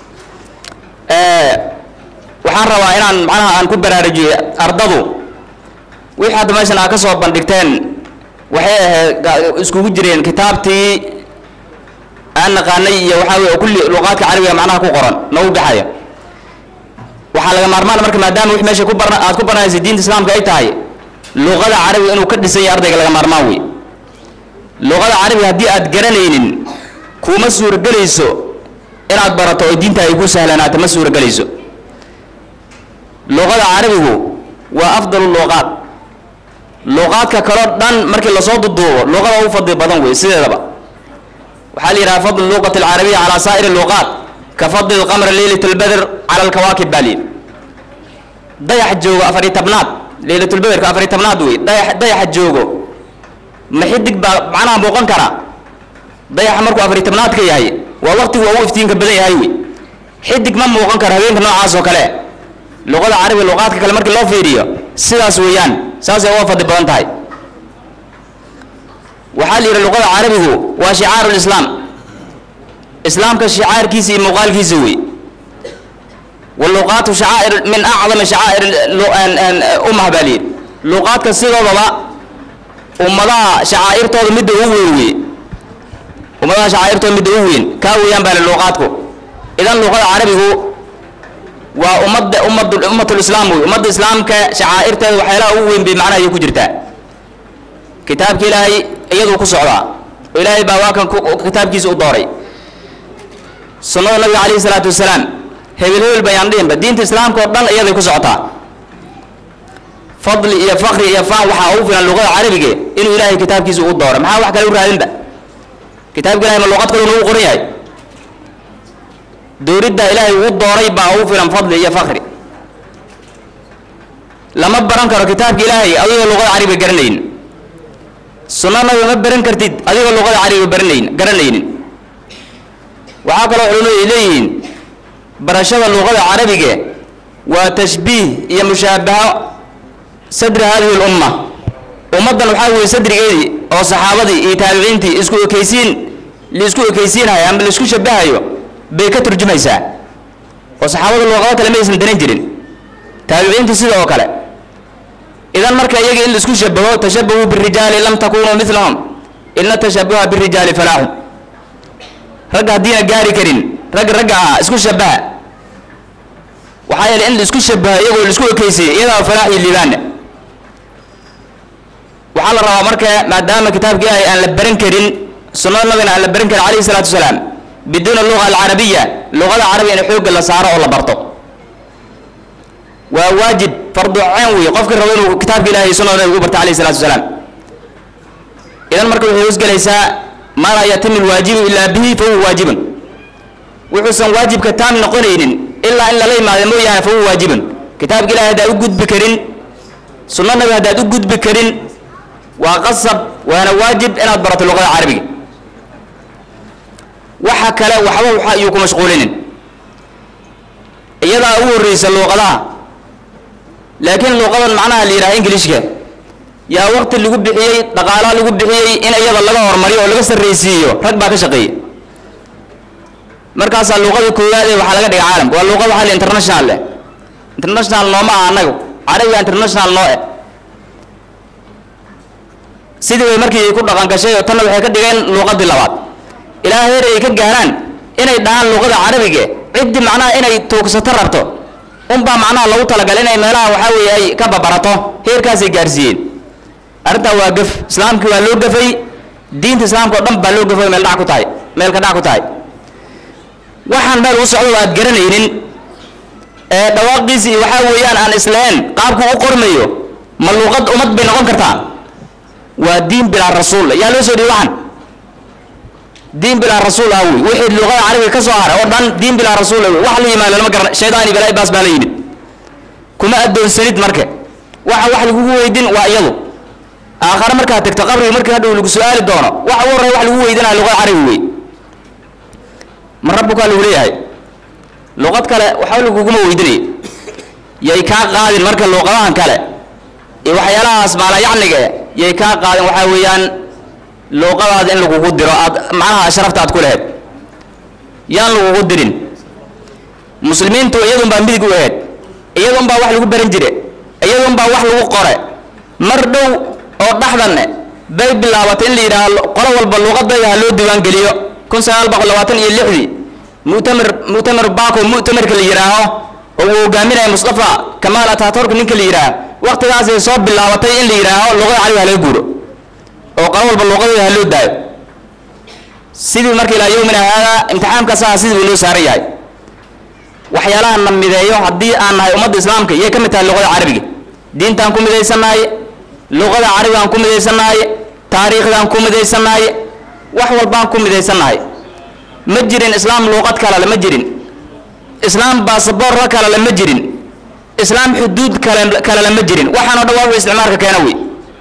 waxaan rabaa inaan macnaha aan ku baraarujiyo ardadu wixii hadda meeshan aad ka soo bandhigteen waxay ahayd iskugu jireen kitaabtii aan naqaanay iyo waxaa weye kulli luqaadka carabiga macnaha ku qoran nagu baxaya waxaa laga maarmaan marka maadaama wix meesha ku barna aad ku baranaysa diinta islaamka ay tahay luqada carabiga inuu ka dhisan yahay ardayga laga maarmaan wey luqada carabiga haddii aad garanaynin kuma suuragelayso inaad barato oo diinta ay ku sahlanaato ma suuragelayso luqada carabigu waa afdalu luqaad luqaadka kaloo dhan markii lasoo duduubo luqada ugu fadli badan wey sideedaba waxaa la yidhaha fadl luqati alcarabiya calaa saa'iri luqaat ka fadli lqamri leylat lbadr cala alkawaakib baa layidhi dayax joogo afariy tabnaad leylatulbadrka afariy tabnaad wey dayax dayaxa joogo ma xidig baa macnaha muuqan karaa dayaxa markuu afariy tabnaadka yahay waa waqtigu ugu iftiinka badan yahay wey xidig ma muuqan karo habeenka noocaas oo kale luqada carabiga luqaadka kale markii loo fiiriyo sidaas weeyaan saasay uga fadli badan tahay waxaa la yidhi luqada carabigu waa shicaaru lislaam islaamka shicaarkiisa iyo muuqaalkiisa wey waluqaatu shacaa'ir min acdami shacaa'ir ummah baa layidhi luqaadka sidoodaba ummadaha shacaa'irtooda midda ugu weyn wey ummadaha shacaa'irtooda midda ugu weyn kaa weeyaan baa li luqaadku idan luqada carabigu waa ummadda ummad ummatulislaam wey ummadda islaamka shacaa'irteeda waxyaalaha ugu weyn bay macnaha ayay ku jirtaa kitaabka ilaahay iyaduu ku socdaa oo ilaahay baa waa kan kitaabkiisa u dooray sunnada nabiga calayhi salaatu wasalaam hebel hebel bayaan dhihinba diinta islaamka oo dhan iyaday ku socotaa fadli iyo fakri iyo faan waxaa ugu filan luqada carabiga inuu ilaahay kitaabkiisa u dooray maxaa wax kale u raadinba kitaabka ilahay ma luqad kale nagu qoran yahay dooridda ilaahay uu dooray baa ugu filan fadli iyo fakri lama baran karo kitaabka ilaahay adigoo luqada carabiga garanayn sunna nabiga ma baran kartid adigoo luqada carabiga baranayn garanaynin waxaa kaloo culimadu ay leeyihiin barashada luqada carabiga waa tashbiih iyo mushaabaho sadri hadihi lumma ummaddan waxaa weeye sadrigeedii oo saxaabadii iyo taabiciintii isku ekaysiin laisku ekaysiinhayo ama laisku shabahayo bay ka turjumaysaa oo saxaabada luqado kale maysan daran jirin taabiciintii sida oo kale idan marka iyaga in laisku shabaho tashabahuu birijaali lam takunuu milahum ina tashabuha birijaali falaaxun ragga haddiina gaari karin rag ragga ah isku shabaha waxaa yeelay in laisku shabaha iyagoo laisku ekaysiiyo iyadaa falaax iyo liibaana waxaa la rabaa marka maadaama kitaabka ilaahay aan la baran karin sunnada nabigana aan la baran karin calayhi salaatu wasalaam biduuna luga alcarabiya luqada carabiga in xoogga la saaro oo la barto waa waajib fardu ceen wey qofka rabo inuu kitaabka ilahay iyo sunnada nabiga u barto calayhi salaatu wasalaam idan marka waxay hoosgelaysaa maa laa yatimu lwaajibu ilaa bihi fa huwa waajibun wuxuusan waajibka taam noqonaynin ilaa in lala imaado mooyaane fa huwa waajibun kitaabka ilahay haddaad u gudbi karin sunna nabi haddaad u gudbi karin waa qasab waana waajib inaad barato luqada carabiga waxa kale waxba waxa ayuu ku mashquulinin iyadaa ugu horreysa luuqadaha laakiin luuqadan macnaha la yidhaha ingilishka yaa waqti lagu bixiyey dhaqaalaa lagu bixiyey in iyada laga hormariyo oo laga sarraysiiyo rag baa ka shaqeeya markaasaa luuqada koowaad ee waxaa laga dhigay caalamka waa luuqad waxaa la international leh international nooma ah annaga carabiga international noo eh sidii bay markii ku dhaqan gashay oo tanna waxay ka dhigeen luuqadii labaad ilaa heer ay ka gaaraan inay dhahaan luuqada carabiga ciddii macnaha inay tuugsato rabto unbaa macnaha lagu talagalay inay meelaha waxaa weeye ay ka babarato heerkaasay gaarsiiyeen arrintaa waa gaf islaamkii waa loo gafay diinta islaamka oo dhan baa loo gafay meel dhac ku tahay meel ka dhac ku tahay waxaan meel u socdo aad garanaynin ee dhawaaqiisii waxaa weeyaan aan islahayn qaabku u qormayo ma luuqad ummad bay noqon kartaa waa diin bilaa rasuul yaa loo soo dhihi waxan diin bilaa rasuul ah wey wixii luqada carabiga ka soo haray oo dhan diin bilaa rasuul ah wey wax la yimaado lama garan shaydaani balaa'i baas baa la yimid kuma addoonsanid marka waxa wax lagugu weydin waa iyadu aakhare markaad tagto qabriga markii hadhow lagu su-aali doono waxa ugu horreya wax lagu weydinaya luqada carabi wey ma rabbukaa lagu leeyahay luqad kale waxba laguguma weydinay yay kaa qaadin marka luuqadahan kale iyo waxyaalahaas maalayacniga yay kaa qaadin waxaa weeyaan luuqadaada in lagugu diro aad macnaha sharafta aad ku lahayd yaan lagugu dirin muslimiintu iyadunbaa midig u ahayd iyadunbaa wax lagu baran jire iyadunbaa wax lagu qore mar dhow oo dhaxdanne bay bilaabatay in la yidhaaho qolo walba luuqadayda ha loo diiwaan geliyo kun sagaal boqol labaatan iyo lixdii mu'tamar mu'tamar bako mu'tamarka la yidhaaho oo uu hogaaminaya mustafa kamaal ataturk ninka la yidhaaho waqtigaasay soo bilaabatay in la yidhaaho luqada carabiga ha laga guuro oo qolo walba luuqadooda ha loo daayo sidii marka ilaa yowmina haadaa imtixaamkaasaa sidii buu loo saaran yahay waxyaalaha na mideeyo haddii aan nahay ummadda islaamka iyay ka mid tahay luqada carabiga diintaan ku midaysannahay luqada carabigaan ku midaysannahay taariikhdaan ku midaysannahay wax walbaan ku midaysannahay ma jirin islaam luuqad kalale ma jirin islaam baasaboorka kalale ma jirin islaam xuduud kale kalele ma jirin waxaanoo dhan waa wuxuu isticmaalka keena wey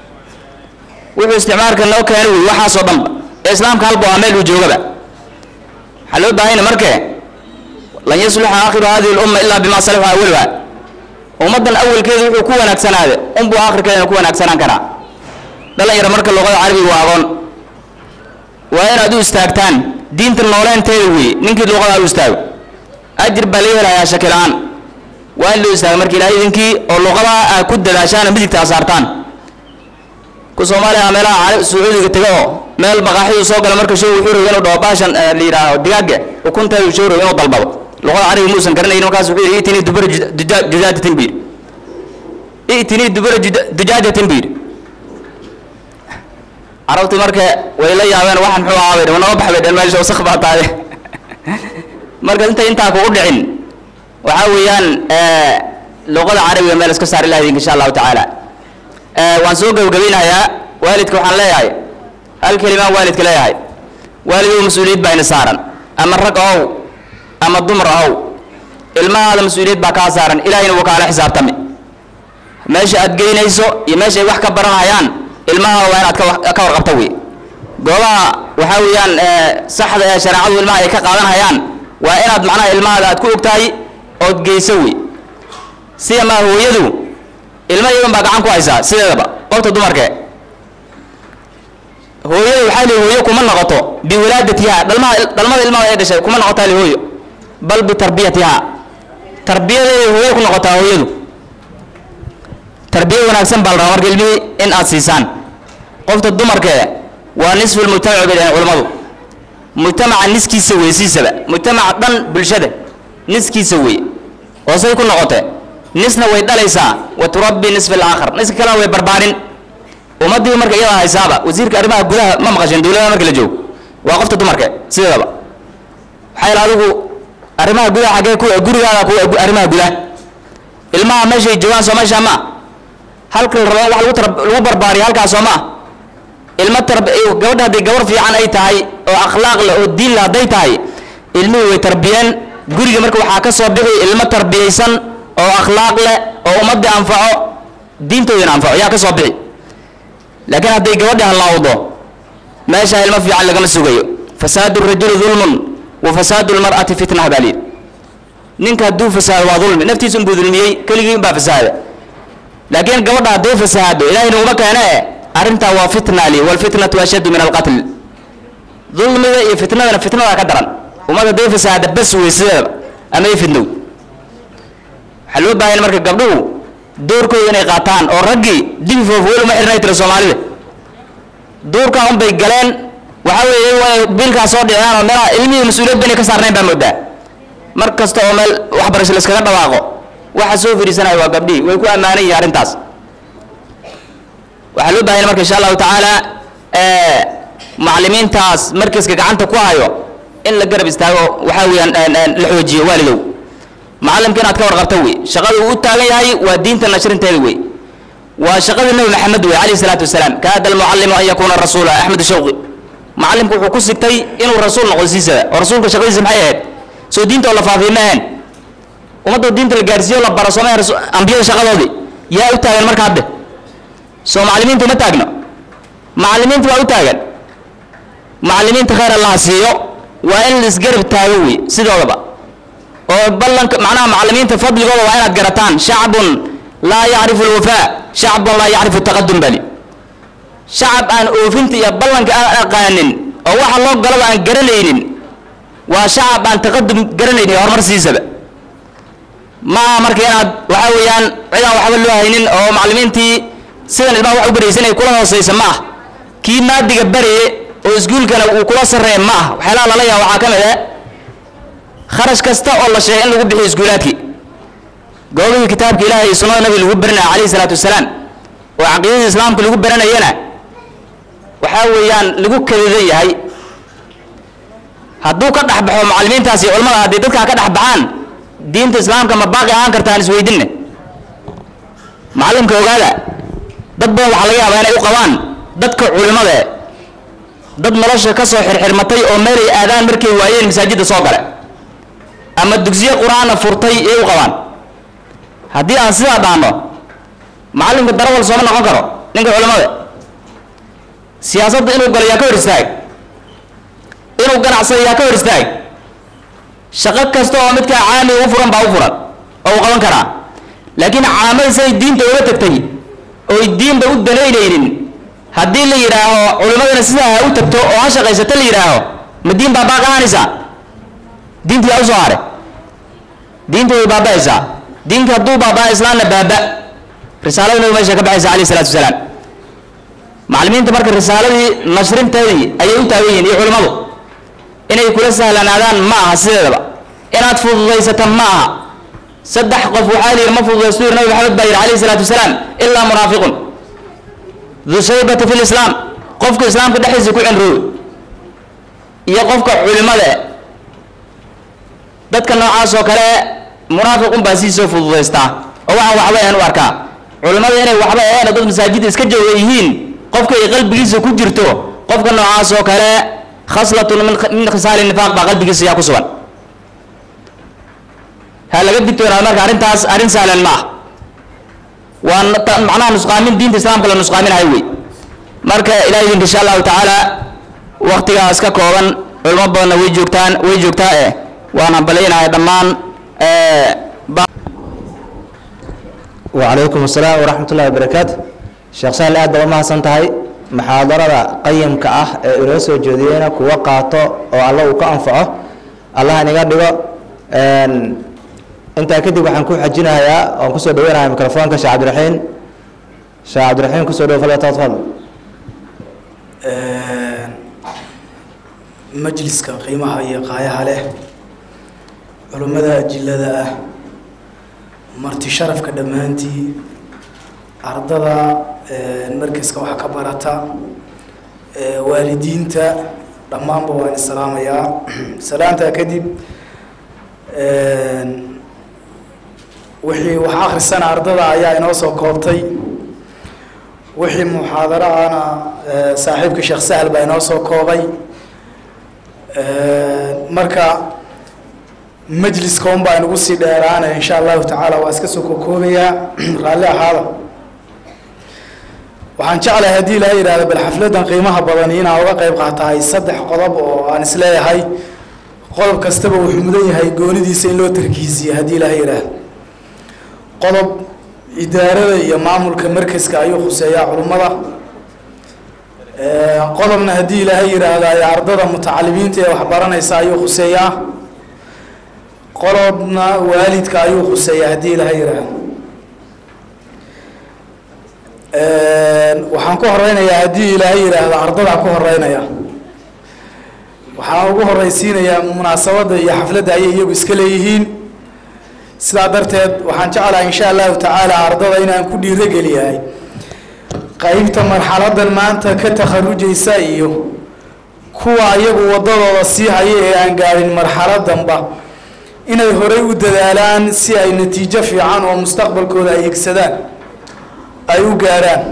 wuxuu isticmaalka noo keena wey waxaasoo dhanba ee islaamka halba waa meel uu joogaba waxaa loo baahanya marke lan yasluxa aakhiru hadihi lumma ilaa bima salaxa awaluha ummaddan awalkeedu wuxuu ku wanaagsanaade unbuu aakhirkeedana ku wanaagsanaan karaa dhalinyaro marka luqada carabiga waa aqoon waa inaad u istaagtaan diinta nooleenteeda weeye ninkii luqadaa u istaago ajir baa laga helayaa shaki la-aan waa in loo istaago marka ilahay idinkii oo luqadaa aa ku dadaashaan oo midigta aa saartaan ku soomaaliya meelaha cali sacuudiga taga oo meel baqaaxidu soo gala marka show wuxuu rabay inuu dhaho baashan eh, la yidhaaho digaaga ukunteedu show rabay inuu dalbado luqada carabiga muusan garanaynin markaas wuxuu yidhi itini dubara dujaajatin buu yidhi itini dubara dujaajatin buu yidhi carabtu marka way la yaabeen waxaan muxuu ahaa bay dhaheen, wanaba bax bay dhaheen meesha wasakh baa tahay marka intay intaa kugu dhicin waxaa weeyaan eh, luqada carabiga meel iska saar ilahi insha allahu tacaala Eh, waan soo gabagabeynayaa waalidka waxaan leeyahay hal kelimaan waalidka leeyahay waalidow mas-uuliyad baa ina saaran ama rag ahow ama dumar ahow ilmahaada mas-uuliyad baa kaa saaran ilahayna wuu kaala xisaabtami meesha aad geynayso iyo meesha ay wax ka baranayaan ilmaha waa inaad ka wa- ka warqabta wey goobaha waxaa weeyaan eh, saxda ee shareecadu ilmaha ay ka qaadanayaan waa inaad macnaha ilmahaada aad ku ogtahay ood geyso wey sida maa hooyadu ilma iyadan baa gacan ku haysaa sideedaba qofta dumarke hooyada waxaa li hooyo kuma noqoto biwilaadatiha dhalmaha dhalmada ilmaha ay dhashay kuma noqotaa li hooyo bal bitarbiyatiha tarbiyadeeday hooyo ku noqotaa hooyadu tarbiya wanaagsan baa la rabaa marka ilmihii in aad siisaan qofta dumarke waa nisfu lmujtamac bay dhaheen culimmadu mujtamaca niskiisa wey siisaba mujtamaca dhan bulshada niskiisa wey oo say ku noqotee nisna way dhalaysaa wa turabbi nisfa alaakhar niska kalena way barbaarin ummadii marka iyada haysaaba wasiirka arrimaha gudaha ma maqasheen dowladaha marka la joogo waa qofta dumarka sideedaba waxaa yaala adigu arrimaha gudaha xaggee ku gurigaada ku arrimaha gudaha ilmaha meeshay joogaan soo meesha ma halka la rabo in wax lagu tar lagu barbaariyo halkaas soo ma ilmo tarb gabadha haddii gabar fiican ay tahay oo akhlaaq leh oo diin leh hadday tahay ilmuhu way tarbiyeen guriga marka waxaa ka soo bixi ilmo tarbiyaysan oo akhlaaq leh oo ummadii anfaco diintoodina anfaco yaa ka soo bixi laakiin hadday gabadhi halaawdo meesha ilmo fiican lagama sugayo fasaadu rajuli dulmun wa fasaadu lmar'ati fitna baa liidhi ninka hadduu fasaado waa dulmi naftiisa unbuu dulmiyey keligii unbaa fasaada laakiin gabadha hadduu fasaado ilahayna uma keene arrintaa waa fitna li walfitnatu ashaddu min alqatl dulmiga iyo fitnadana fitnadaa ka daran ummad hadday fasaada bas wey sideedaba ama ay fitnow waxaa loo baahan marka gabdhuhu doorkooda inay qaataan oo raggii dibi foofweel uma xirnay tira soomaalida duurkaa unbay galeen waxaa weeye iyagu inay biilkaa soo dhiciyaan oo meelaha ilmihii mas-uuliyad banay ka saarnayn baa moodaa mar kasta oo meel waxbarasho layskaga dhawaaqo waxa soo fadhiisanaya waa gabdhihii way ku ammaanan yihiin arrintaas waxaa loo baahanya marka insha allahu tacaala macallimiintaas markaska gacanta ku hayo in la garab istaago waxaa weeyaan la xoojiyo waalidow macallimka inaad ka warqabto wey shaqada uu u taagan yahay waa diinta nashrinteeda wey waa shaqada nebi maxamed wey calayhi salaatu wasalaam kaada almucallimu an yakuuna rasuula axmed shawqi macallimku wuxuu ku sigtay inuu rasuul noqdo siisada oo rasuulka shaqadiisa maxay ahayd soo diinta oo la faafiyo ma ahayn ummadda diinta la gaarsiiyo la baro sooma ahayn ambiyada shaqadoodii yaa u taagan marka hadde soo macallimiinta uma taagno macallimiinta waa u taagan macallimiinta khayr allaha siiyo waa in la isgarab taago wey sidoodaba oo ballanka macnaha macallimiinta fadligooda waa inaad garataan shacbun laa yacrifu alwafaa shacbun laa yacrifu taqadum bali shacab aan oofinta iyo ballanka aan aqaanin oo waxa loo galaba aan garanaynin waa shacab aan taqadum garanaynin iyo horumar siisaba ma aha marka inaad waxaa weeyaan cid aan waxba loo haynin oo macallimiintii sidan ilmaha wax u baraysan ay kula hooseysa ma ah kii maadiga baraye oo iskuulkana uu kula sarreeya ma ah waxyaalaha lala yaaba waxaa ka mid ah kharash kasta oo la sheegay in lagu bixiyo iskuulaadkii goobihii kitaabka ilaahay iyo sunnada nabiga lagu baranaya calayhi salaatu wasalaam oo caqiidada islaamka lagu baranayana waxaa weeyaan lagu kadidan yahay hadduu ka dhex baxo macallimiintaas iyo culamada hadday dadkaa ka dhex baxaan diinta islaamka ma baaqi ahaan kartaan isweydinne macallimka ogaada dad badan waxaa laga yaabaa inay u qabaan dadka culimada eh dad nolosha ka soo xirxirmatay oo meelay aadaan markay waayeen masaajidda soo gale ama dugsiye qur-aanna furtay iyay u qabaan haddii aan sidaa dhaano macallimka darawal sooma noqon karo ninka culimada siyaasadda inuu galo yaa ka hor istaag inuu ganacsado yaa ka hor istaag shaqo kasta oo midkaa caami u furan baa u furan oo u qaban karaa laakiin caamada say diinta uga tagtay oy diinba u danaynaynin haddii la yidhaaho culimmadana sidaa ha u tagto oo ha shaqaysato la yidhaaho ma diin baabaa qahanaysaa diintii yaa usoo haray diintii way baaba'aysaa diinka hadduu baabaa islaamna baaba risaalada nabi meesha ka baxaysa alayh salatu wasalaam macallimiinta marka risaaladii nashrinteedii ayay u taagan yihiin iyo culimmadu inay kula sahlanaadaan ma aha sideedaba inaad fududaysata ma aha saddex qof waxaa layidhi ma fududaysto yiri nabi maxamed baa yidhi alayhi salaatu wasalaam ilaa munaafiqun du shaybata fi lislaam qofka islaamka dhexdiisa ku cinrooy iyo qofka culimada eh dadka noocaas oo kale munaafiqun baa sii soo fududaystaa oo waxaan waxba ahan u arkaa culimmada inay waxba ahayn dad masaajidda iska jooga yihiin qofka ay qalbigiisa ku jirto qofka noocaas oo kale khaslatun min min khisaali nifaaq baa qalbigiisa yaa ku sugan ha laga digtoonaado marka arrintaas arrin sahlan ma ah waa na- ta- macnaha nusqaamin diinta islaamka la nusqaaminahay wey marka ilahay idinka insha allahu tacaala waktigaas ka kooban culimo badanna way joogtaan way joogtaa eh waan hambalaynahay dhammaan eh, ba- وعليكم السلام ورحمة الله وبركاته sheekh sahal aad baa umahadsan tahay muxaadarada qayimka ah ee inoo soo jeediyeyna kuwa qaato oo alla uu ka anfaco allah inaga dhigo Een, intaa kadib waxaan ku xajinayaa oon kusoo dhaweynayaa mikrofoonka sheekh cabdiraxiin sheekh cabdiraxiin kusoo dhawo fadlan tafadal majliska qiimaha iyo qaayaha leh culummada ajillada ah marti sharafka dhammaantii ardada markaska wax ka barata ee, waalidiinta dhammaanba waan islaamayaa salaantaa kadib wixii wax akhrisana ardada ayaa inoo soo koobtay wixii muxaadaro ahna ee, saaxiibka sheekh sahal baa inoo soo koobay marka majliska un baa inagu sii dheeraanaya insha allahu tacaala waa iska soo kokoobayaa raalli ahaada waxaan jeclahay haddii ilaha yidhahdo bal xafladan qiimaha badani inaa uga qayb qaatahay saddex qodob oo aan isleeyahay qodob kastaba wuxuu mudan yahay goonidiisa in loo tarkiisiyo haddii ilaha yidhaahdo qodob idaarada iyo maamulka markaska ayuu khuseeyaa culummada Ee, qodobna haddii ilaahay yidhaahdo ay ardada mutacalimiinta ee waxbaranaysa ayuu khuseeyaa qodobna waalidka ayuu khuseeyaa haddii ilaahay yidhaahdo waxaan ku horeynayaa haddii ilaahay yidhaahdo ardadaan ku horeynaya waxaan ugu horeysiinayaa munaasabadda iyo xafladda ayay iyagu iska leeyihiin sidaa darteed waxaan jeclahay insha allahu tacaala ardada inaan ku dhiirogeliyahay qaybta marxaladan maanta ka takharujaysa iyo kuwa iyagu wadadooda sii haya ee aan gaadhin marxaladanba inay horey u dadaalaan si ay natiijo fiican oo mustaqbalkooda ay higsadaan ay u gaadhaan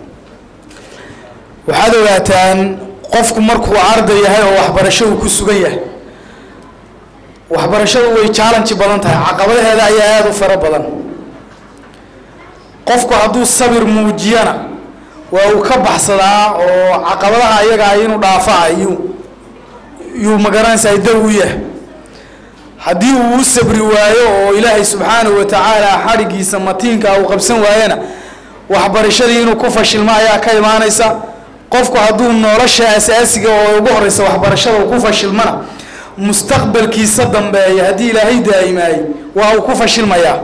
waxaad ogaataan qofku markuu arday yahay oo waxbarasho uu ku sugan yahay waxbarashadu way challenge badan tahay caqabadaheeda ayaa aada u fara badan qofku hadduu sabir muujiyana waa uu ka baxsadaa oo caqabadaha ayagaa inuu dhaafa ayuu yuu magaranaysaa daw u yahay haddii uu u sabri waayo oo ilaahay subxaanahu wa tacaala xadhigiisa matiinka uu qabsan waayana waxbarashadii inuu ku fashilmo ayaa ka imaanaysa qofku hadduu nolosha asaasiga oo ugu horeysa waxbarashada uu ku fashilmana mustaqbalkiisa dambeeya haddii ilaahay daa'imaayey waa uu ku fashilmayaa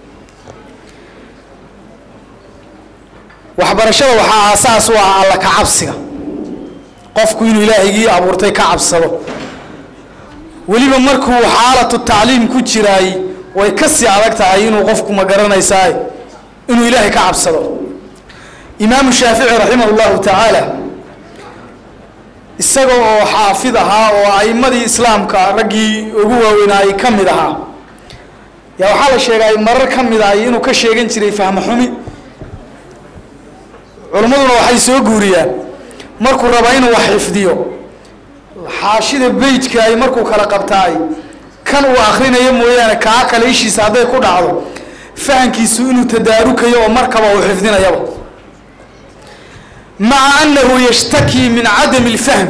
waxbarashada waxaa aasaas u ah alla ka cabsiga qofku inuu ilaahigii abuurtay ka cabsado weliba markuu xaalatu tacliim ku jiraay way kasii adag tahay inuu qofku ma garanaysaa inuu ilaahay ka cabsado imaamu shaafici raximah llahu tacaala isaga oo xaafid ahaa oo a'imadii islaamka raggii ugu waaweynaayay ka mid ahaa yaa waxaa la sheegay marar ka mid ah inuu ka sheegan jiray fahmo xumi culimmaduna waxay soo guuriyaan markuu raba inuu wax xifdiyo xaashida beyjka ay markuu kala qabtaay kan uu akrinayo mooyaane kaa kale ishiisa hadday ku dhacdo fahankiisu inuu tadaarukayo oo markaba uu xifdinayaba maca annahu yashtakii min cadami اlfahm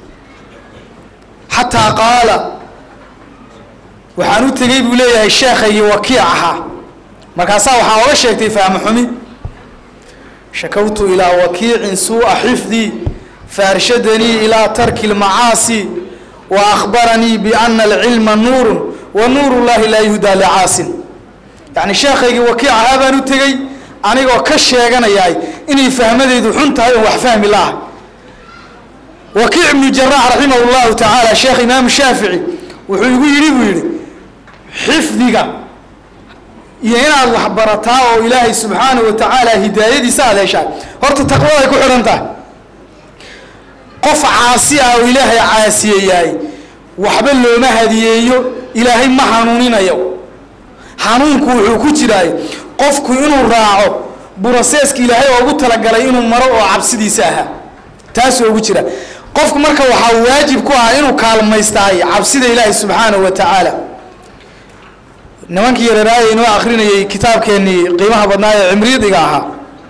xataa qaala waxaan u tegey buu leeyahay sheekhaygii wakiic ahaa markaasaa waxaa oga sheegtay fahmo xumi shakawtu ilaa wakiicin suu'a xifdii faarshadanii ilaa tarki lmacaasi wa akhbaranii biana alcilma nuurun wa nuuru llahi laa yuhdaa licaasin yacni sheekhaygii wakiic ahaa baan u tegey anigoo ka sheeganayaay inay fahmadeydu xun tahay oon wax fahmi la-ah wakiic ibnu jaraax raximah llahu tacaala sheekh imaamu shaafici wuxuu igu yidhi buu yidhi xifdiga iyo inaad wax barataa oo ilaahay subxaana wa tacaala hidaayadiisa aad heshaa horta taqwaday ku xidhan tahay qof caasi ah oo ilaahay caasiyeyaay waxba looma hadiyeeyo ilaahay ma hanuuninayo hanuunku wuxuu ku jiraay qofku inuu raaco buraseeska ilaahay oogu talagalay inuu maro oo cabsidiisa ahaa taasuu ugu jira qofku marka waxaa waajib ku ah inuu kaalmaystaay cabsida ilaahay subxaanahu wa tacaala nimankii yareeraaya inoo akrinayay kitaabkeenii qiimaha badnaa ee cimridiga ahaa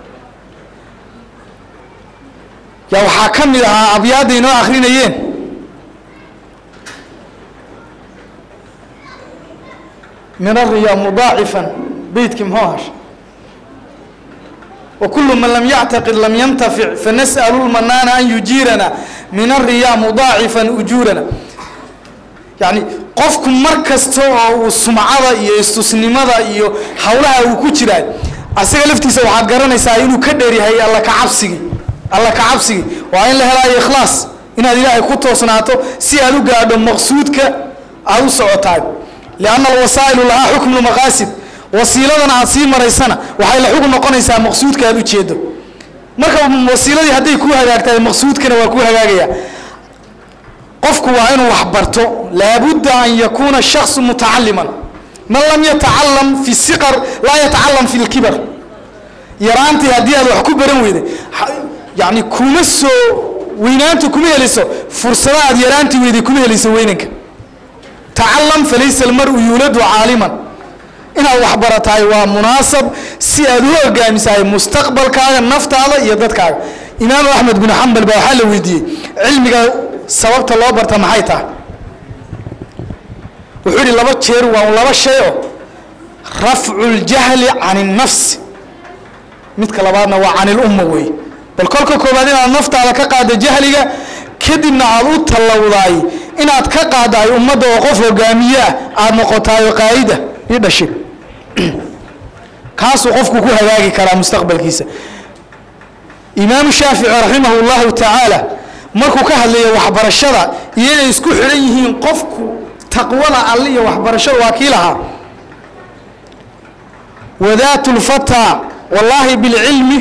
yaa waxaa ka mid ahaa abyaadda inoo akrinayeen min ariya mudaacifan beytkii muxuu hasha وكل من لم يعتقد لم ينتفع فنسأل المنان أن يجيرنا من الرياء مضاعفا أجورنا يعني qofku mar kasta oo uu sumcada iyo istusnimada iyo hawlaha uu ku jiraa asaga laftiisa waxaad garanaysaa inuu ka dheeryahay alla ka cabsigi alla ka cabsigi waa in la helaayo ikhlaas inaad ilaahay ku toosnaato si aad u gaadho maqsuudka aad u socotaay lianna alwasaa'ilu lahaa xukmu lmaqaasid wasiiladana aad sii maraysana waxay la xukun noqonaysaa maqsuudka aad ujeedo marka wasiiladii hadday kuu hagaagtahay maqsuudkana waa kuu hagaagaya qofku waa inuu wax barto laabudda an yakuuna shaksu mutacaliman man lam yatacalam fi siqar laa yatacalam fi lkibar yaraantii haddii aad wax ku baran weyday yani kuma soo weynaanta kuma helayso fursada aad yaraantii weyday kuma helayso weynanka tacalam falaysa almaru yuuladu caaliman inaad wax baratahay waa munaasab si aad u hogaamisahay mustaqbalkaaga naftaada iyo dadkaaga imaamu axmed bin xambal baa waxaa la weydiiyey cilmiga sababta loo barta maxay tahay wuxuu yihi laba jeer waa laba shay oo rafcu ljahli can الnafsi midka labaadna waa can ilumma weeye bal kolka koobaad inaad naftaada ka qaada jahliga kadibna aad u tallowdaay inaad ka qaadahay ummadda oo qof hogaamiye ah aada noqotaayo qaa'ida io dhashay kaasuu qofku ku hagaagi karaa mustaqbalkiisa imaamu shaafici raximah اllahu tacaala markuu ka hadlayo waxbarashada iyo inay isku xidhan yihiin qofku taqwada alle iyo waxbarashada waa kii lahaa wadaatu lfataa wallaahi bilcilmi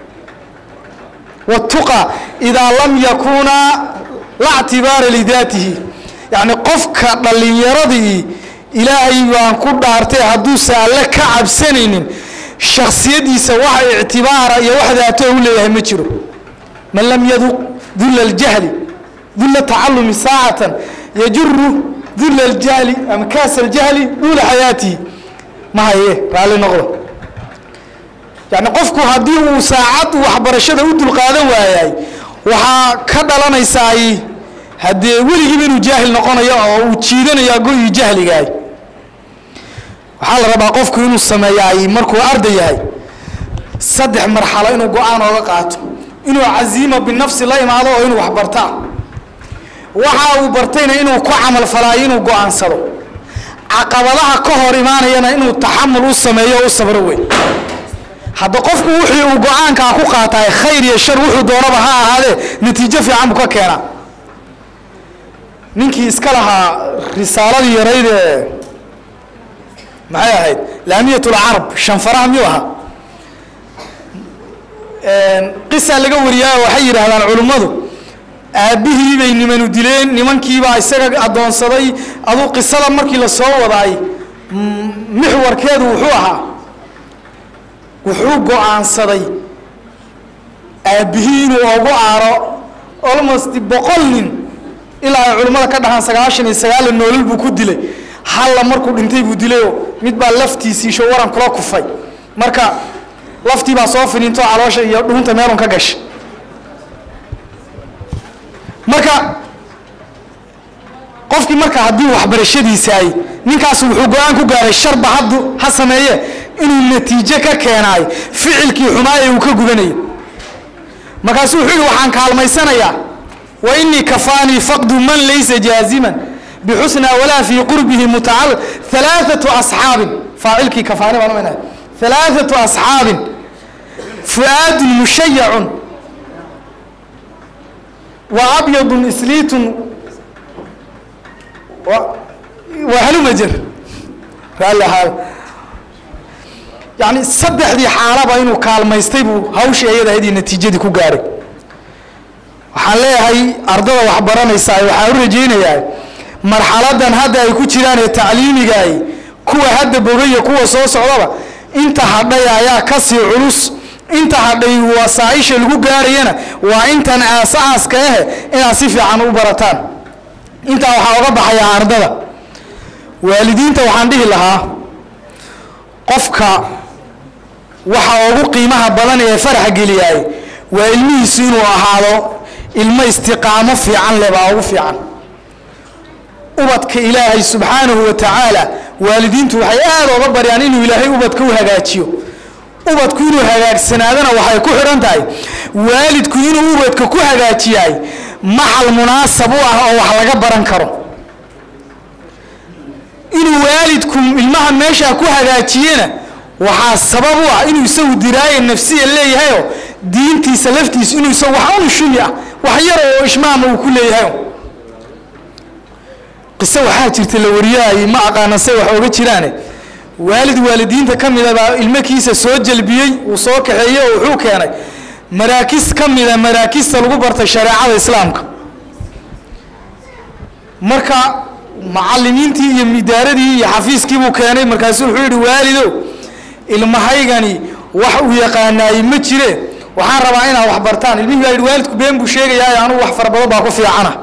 wاtuqa idaa lam yakuuna la ctibaara lidaatihi yacni qofka dhallinyaradii ilaahay baan ku dhaartay hadduusa alle ka cabsanaynin shaksiyadiisa wax ictibaara iyo wax daato u leeyahay ma jiro man lam yaduq dula اljahli dula tacalumi saacatan yajuru dula اljahli ama kaas اljahli duula xayaatihi ma haye raalli noqdo yani qofku haddii uu saacad waxbarashada u dulqaadan waayay waxaa ka dhalanaysaay haddee weligiiba inuu jaahil noqonayo oo uu jiidanayo go-ii jahligaay waxaa la rabaa qofku inuu sameeyaay markuu arday yahay saddex marxalo inuu go-aan ooga qaato inuu caziima binafsi la imaado oo inuu wax bartaa waxa uu bartayna inuu ku camal falaayo inuu go-aansado caqabadaha ka hor imaanayana inuu taxamul u sameeyo o u sabro wey hadda qofku wixii uu go-aankaa ku qaataay khayr iyo shar wuxuu doonaba ha ahaadee natiijo fiican buu ka keenaa ninkii iska lahaa risaaladii yarayd ee maxay ahayd laamiyat lcarab shanfaraha miyuu ahaa qisa laga wariyaa waxay yidhaahdaan culimmadu aabbihii bay nimanu dileen nimankiibaa isaga addoonsaday aduu qisada markii la soo wadaay mixwarkeedu wuxuu ahaa wuxuu go-aansaday aabbihii inuu ogu aaro almost boqol nin ilaa ay culimmada ka dhahaan sagaashan iyo sagaala noolol buu ku dilay halla markuu dhintay buu dilayoo mid baa laftiisiisho waran kula kufay marka laftii baa soo finiintoo caloosha iyo dhuunta meelun ka gashay marka qofkii marka haddii waxbarashadiisaay ninkaas wuxuu go-aan ku gaaray sharba haddu ha sameeye inuu natiijo ka keenaayo ficilkii xumaaya uu ka gubanayo markaasuu wuxuu yihi waxaan kaalmaysanayaa wa inii kafaanii faqdu man laysa jaaziman bixusna walaa fii qurbihi mutacalaq halaathatu asxaabin faacilkii kafaani baan umaynaya halaathatu asxaabin fu'aadun mushayacun wa abyadun isliitun wa- wa halumajer raalli ahaada yani saddexdii xaalaba inuu kaalmaystay buu hawshii ayada ahayd iyo natiijadii ku gaaray waxaan leeyahay ardada wax baranaysaa waxaan u rajaynayaa marxaladan hadda ay ku jiraan ee tacliimigaay kuwa hadda bogaya kuwa soo socdaba inta hadhay ayaa kasii culus inta hadhay wasaaisha lagu gaarayana waa intan aasaaska ah inaad si fiican u barataan intaa waxaa oga baxayaa ardada waalidiinta waxaan dhihi lahaa qofka waxa ugu qiimaha badan ee faraxa geliyaay waa ilmihiisu inuu ahaado ilmo istiqaamo fiican leh baa ugu fiican ubadka ilaahay subxaanahu wa tacaala waalidiintu waxay aada oga baryaan inuu ilaahay ubadka u hagaajiyo ubadku inuu hagaagsanaadana waxay ku xidhan tahay waalidku inuu ubadka ku hagaajiyaay maxal munaasab u ah oo wax laga baran karo inuu waalidku ilmaha meeshaa ku hagaajiyena waxaa sabab u ah inuu isagu diraaye nafsiya leeyahayoo diintiisa laftiisa inuu isagu wax un shumi ah wax yar oo ishmaama uu ku leeyahayo qiso waxaa jirta la wariyahay ma aqaana say wax ooga jiraane waalid waalidiinta ka mida baa ilmakiisa soo jelbiyey uu soo kaxeeyey oo wuxuu keenay maraakis ka mida maraakista lagu bartay shareecada islaamka marka macalimiintii iyo midaaradii iyo xafiiskii buu keenay markaasu wuxuu yidhi waalidow ilmahaygani wax uu yaqaanaayey ma jire waxaan rabaa inaad wax bartaan ilmihii baa yidhi waalidku been buu sheegayaa anugu wax fara badan baa ku fiicana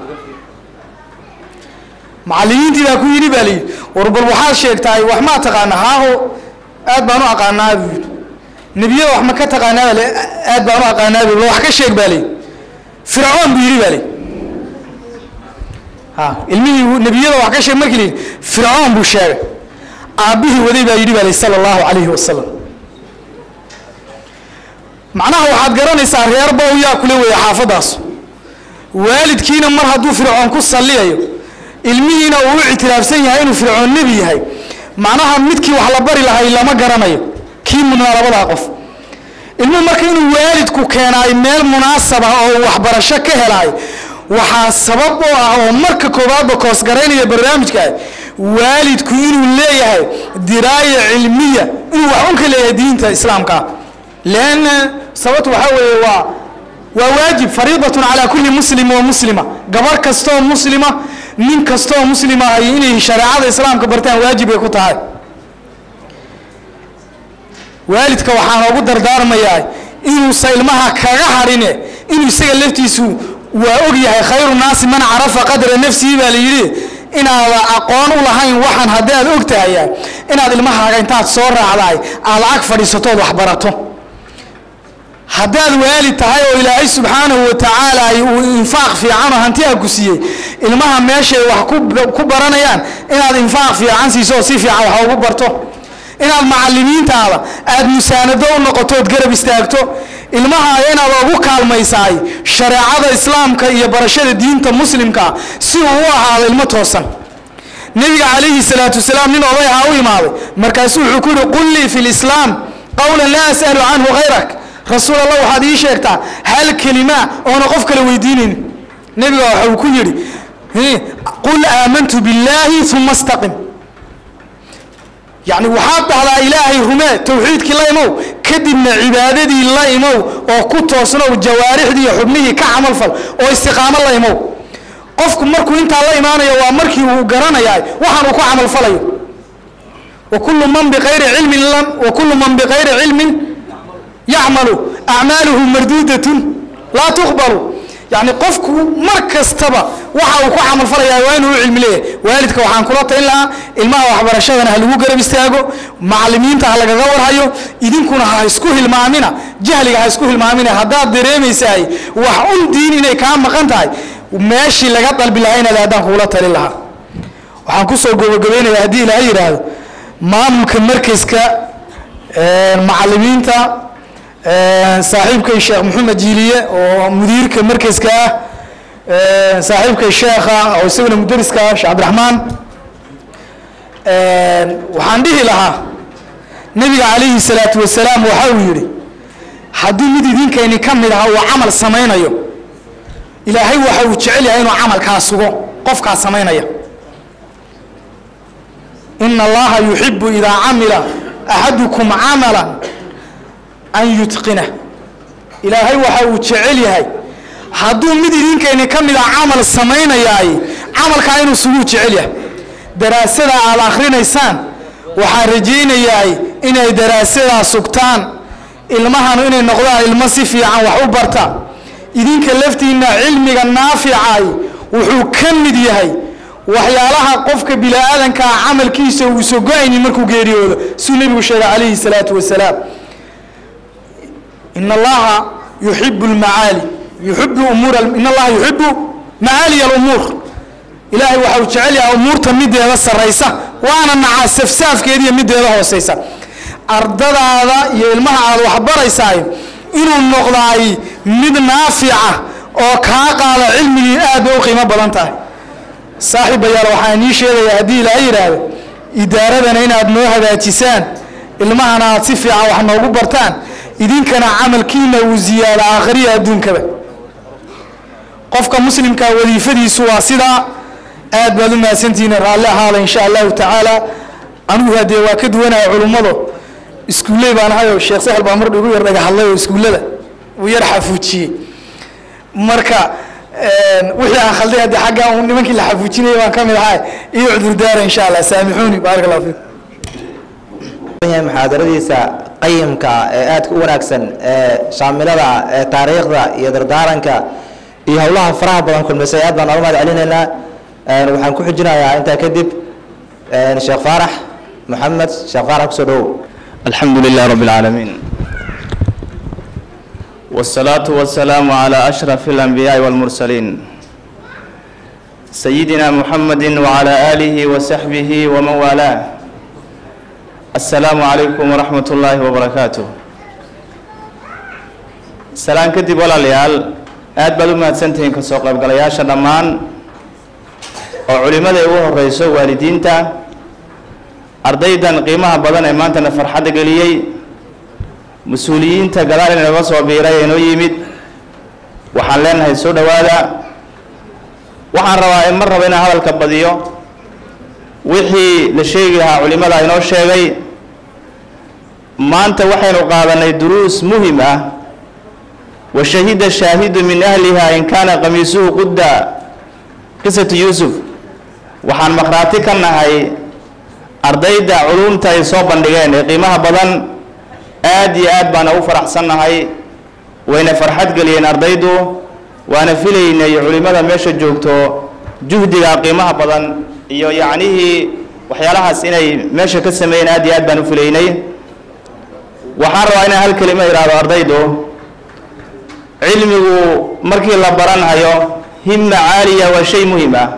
macalimiintii baa ku yidhi baa layidhi war bal waxaad sheegtahay wax maa taqaana haaho aad baan u aqaanaa buu yidhi nebiyada wax ma ka taqaanaa baa layidhi aad baan u aqaanaa buu yidhi wax ka sheeg baa layidhi fircoon buu yidhi baa layidhi ha ilmihii nebiyada wax ka sheeg markii layidhi fircoon buu sheegay aabbihii waday baa yidhi baa layidhi sala allahu calayhi wasalam macnaha waxaad garanaysaa reer bow yaa kule weeye xaafadaas waalidkiina mar hadduu fircoon ku salliyayo ilmihiina uu u ictiraafsan yahay inuu fircoon nebi yahay macnaha midkii wax la bari lahay lama garanayo kii mudnaa labadaa qof ilmuhu marka inuu waalidku keenaay meel munaasab ah oo uu waxbarasho ka helaay waxaa sabab oo ah oo marka koowaadba koosgaraynaya barnaamijka waalidku inuu leeyahay diraaya cilmiya inuu wax un ka leeyahay diinta islaamka leanna sababtu waxaa weeye waa waa waajib fariidatun calaa kulli muslim wa muslima gabar kastoo muslima nin kastoo muslima ay inay shareecada islaamka bartaan waajib ay ku tahay waalidka waxaan ugu dardaarmayaa inuusa ilmaha kaga hadhine inuu isaga laftiisu waa og yahay khayru naasi man carafa qadra nafsihi baa la yidhi inaada aqoon u lahayn waxaan haddii aad og tahaya inaad ilmahaaga intaad soo raacdaay aad ag fadhiisatood wax barato haddaad waalid tahay oo ilaahay subxaanahu wa tacaala uu infaaq fiican oo hanti a ku siiyey ilmaha meeshay wax ku- ku baranayaan inaad infaaq fiican siiso oo si fiican wax ugu barto inaad macalimiintaada aad musaanado u noqotood garab istaagto ilmahaaga inaad ugu kaalmaysaay shareecada islaamka iyo barashada diinta muslimka si uu u ahaado ilmo toosan nebiga calayhi salaatu wasalaam nin oday ahaa u imaaday markaasuu wuxuu ku yihi qul lii fi lislaam qowlan laa as'alu canhu hayrak rasuul allah waxaad ii sheegtaa hal kelima oona qof kale weydiinayn nebiga waxa uu ku yidhi "Hi, qul aamantu billaahi uma istaqim yacni waxaad dhahdaa ilaahay rumee towxiidkii la imow kadibna cibaadadii la imow oo ku toosnow jawaarixdii iyo xubnihii ka camalfal oo istiqaamo la imow qofku markuu intaa la imaanayo waa markii uu garanayaa waxaan uu ku camalfalayo wa kullu man biqayri cilmin lam wa kullu man biqayri cilmin yacmalu acmaaluhu marduudatun laa tuqbalu yacni qofku mar kastaba waxa uu ku camalfalayaa waa inuu u cilmi leeyahay waalidka waxaan kula talin lahaa ilmaha waxbarashadana ha lagu garab istaago macalimiinta ha lagaga warhayo idinkuna ha isku hilmaamina jahliga ha isku hilmaamina haddaad dareemaysahay wax un diin inay kaa maqan tahay meeshii laga dalbi lahaa inaad haddaan kugula talin lahaa waxaan kusoo gabagabaynayaa haddii ilaaha yidhaahdo maamulka markaska macalimiinta saaxiibkay sheekh maxamed jiiliye oo mudiirka markaska ah saaxiibkay sheekha oo isaguna mudariska sheekh cabdiraxmaan waxaan dhihi lahaa nabiga calayhi salaatu wasalaam waxa uu yidhi haddii mid idinkayni ka mid aha uu camal samaynayo ilaahay waxa uu jecel yahay inuu camalkaa sugo qofkaa samaynaya ina allaha yuxibu idaa camila axadukum camalan an yutqina ilaahay waxa uu jecel yahay hadduu mid idinkayni ka mid ah camal samaynayaay camalkaa inuu suguu jecel yahay daraasada aada akhrinaysaan waxaan rajaynayaay inay daraasadaa sugtaan ilmahanu inay noqdaan ilmo si fiican wax u barta idinka laftiinna cilmiga naaficay wuxuu ka mid yahay waxyaalaha qofka bini-aadankaa camalkiisa uu sogo-aynin markuu geeriyoodo suu nebigu sheegay calayhi salaatu wasalaam in allaha yuxibu lmacaali yuxibu umuur in allaha yuxibu macaaliya alumuur ilaahay waxa uu jecel yahay umuurta mideeda sarraysa waana nacaa safsaafkeediiyo mideeda hooseysa ardadaada iyo ilmaha aada waxbaraysaay inuu noqdaay mid naafica oo kaa qaada cilmigii aad bay u qiimo badan tahay saaxiibayaal waxaan ii sheegayaa haddii ilaa yidhaahdo idaaradana inaad noo hagaajisaan ilmahana aad si fiican wax noogu bartaan idinkana camalkiina uu ziyaado aakhiriya adduunkaba qofka muslimka wadiifadiisu waa sidaa aad baad u mahadsantihiin raalli ahaala insha allahu tacaala anugu haddee waa ka duwanaya culummado iskuulley baan ahay oo sheekh sahel baa mar igu yar dhaga hadlay oo iskuullada uu yar xafuujiyey marka wixii aan khalday haddii xagga un nimankii la xafuujinayay baan ka mid ahay iyo cudurdaara insha allah saamixuuni baarak allah fiikum yahay muxaadaradiisa qayimka ee aadka u wanaagsan ee shaamilada ee taariikhda iyo dardaaranka iyo howlaha faraha badan kulmisay aad baan oga mahad celinaynaa waxaan ku xijinayaa intaa kadib sheekh faarax maxamed sheekh faarax kusoo dhowow الحمد لله رب العالمين والصلاة والسلام على أشرف الأنبياء والمرسلين سيدنا محمد وعلى آله وصحبه ومن والاه السلام عليكم ورحمة الله وبركاته سلام كدب ولا ليال aad baad u mahadsantihiin ka soo qaybgalayaasha dhammaan oo culimmada ugu horeyso waalidiinta ardaydan qiimaha badan ee maantana farxadda geliyey mas-uuliyiinta gadaal inaga soo biiray ee noo yimid waxaan leenahay soo dhowaada waxaan rabaa in mar raba inaan hadalka badiyo wixii la sheegi lahaa culimada inoo sheegay maanta waxaynu qaadanay duruus muhim ah wa shahida shaahidu min ahliha in kaana qamiisuhu qudda qisatu yuusuf waxaan maqhraati ka nahay ardayda culumta ay soo bandhigeen ee qiimaha badan aad iyo aad baana u faraxsannahay wayna farxad geliyeen ardaydu waana filaynay culimmada meesha joogto juhdiga qiimaha badan iyo yacnihii waxyaalahaas inay meesha ka sameeyeen aad iyo aad baan u filaynay waxaan rabaa inaan hal kelimo idhaahdo ardaydu cilmigu markii la baranhayo himma caaliya waa shay muhim ah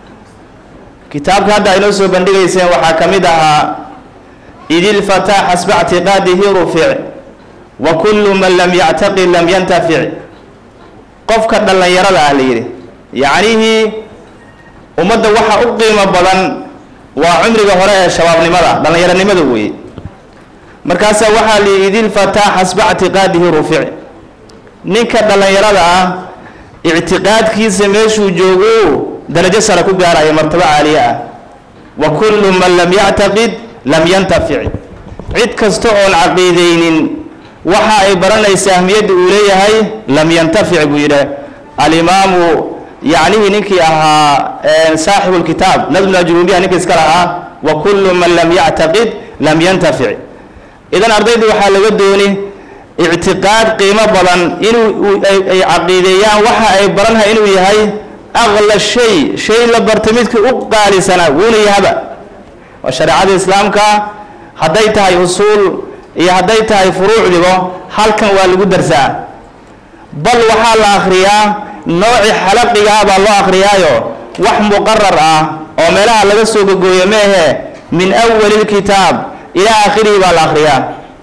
kitaabka hadda aynoo soo bandhigayseen waxaa ka mid ahaa idilfataa xasba ictiqaadihi rufic wa kullu man lam yactaqid lam yantafic qofka dhallinyarada ah la yidhi yacnihii ummadda waxa u qiimo badan waa cumriga hore ee shabaabnimada dhallinyaronimada weeye markaasaa waxaa la yidhi idilfataa xasba ictiqaadihi rufic ninka dhallinyarada ah ictiqaadkiisa meeshuu joogo darajo sare ku gaaraya martabo caaliye ah wa kullu man lam yactaqid lam yantafic cid kasta oon caqiideynin waxa ay baranaysa ahmiyadda uu leeyahay lam yantafic buu yidhi alimaamu yacnihii ninkii ahaa saaxibu lkitaab nadmna junuubiya ninka iska lahaa wa kullu man lam yactaqid lam yantafic idan ardayda waxaa laga dooni ictiqaad qiimo badan inuu ay caqiideeyaan waxa ay baranha inuu yahay aqla shay shay la barta midka u qaalisana wuuna yahaba waa shareecada islaamka hadday tahay usuul iyo hadday tahay furuucdigo halkan waa lagu darsaa bal waxaa la akhriyaa nooci xalaqigaa baa loo akhriyaayo wax muqarar ah oo meelaha laga soo gogooyo meehe min awali lkitaab ilaa aakhirihi baa la akhriyaa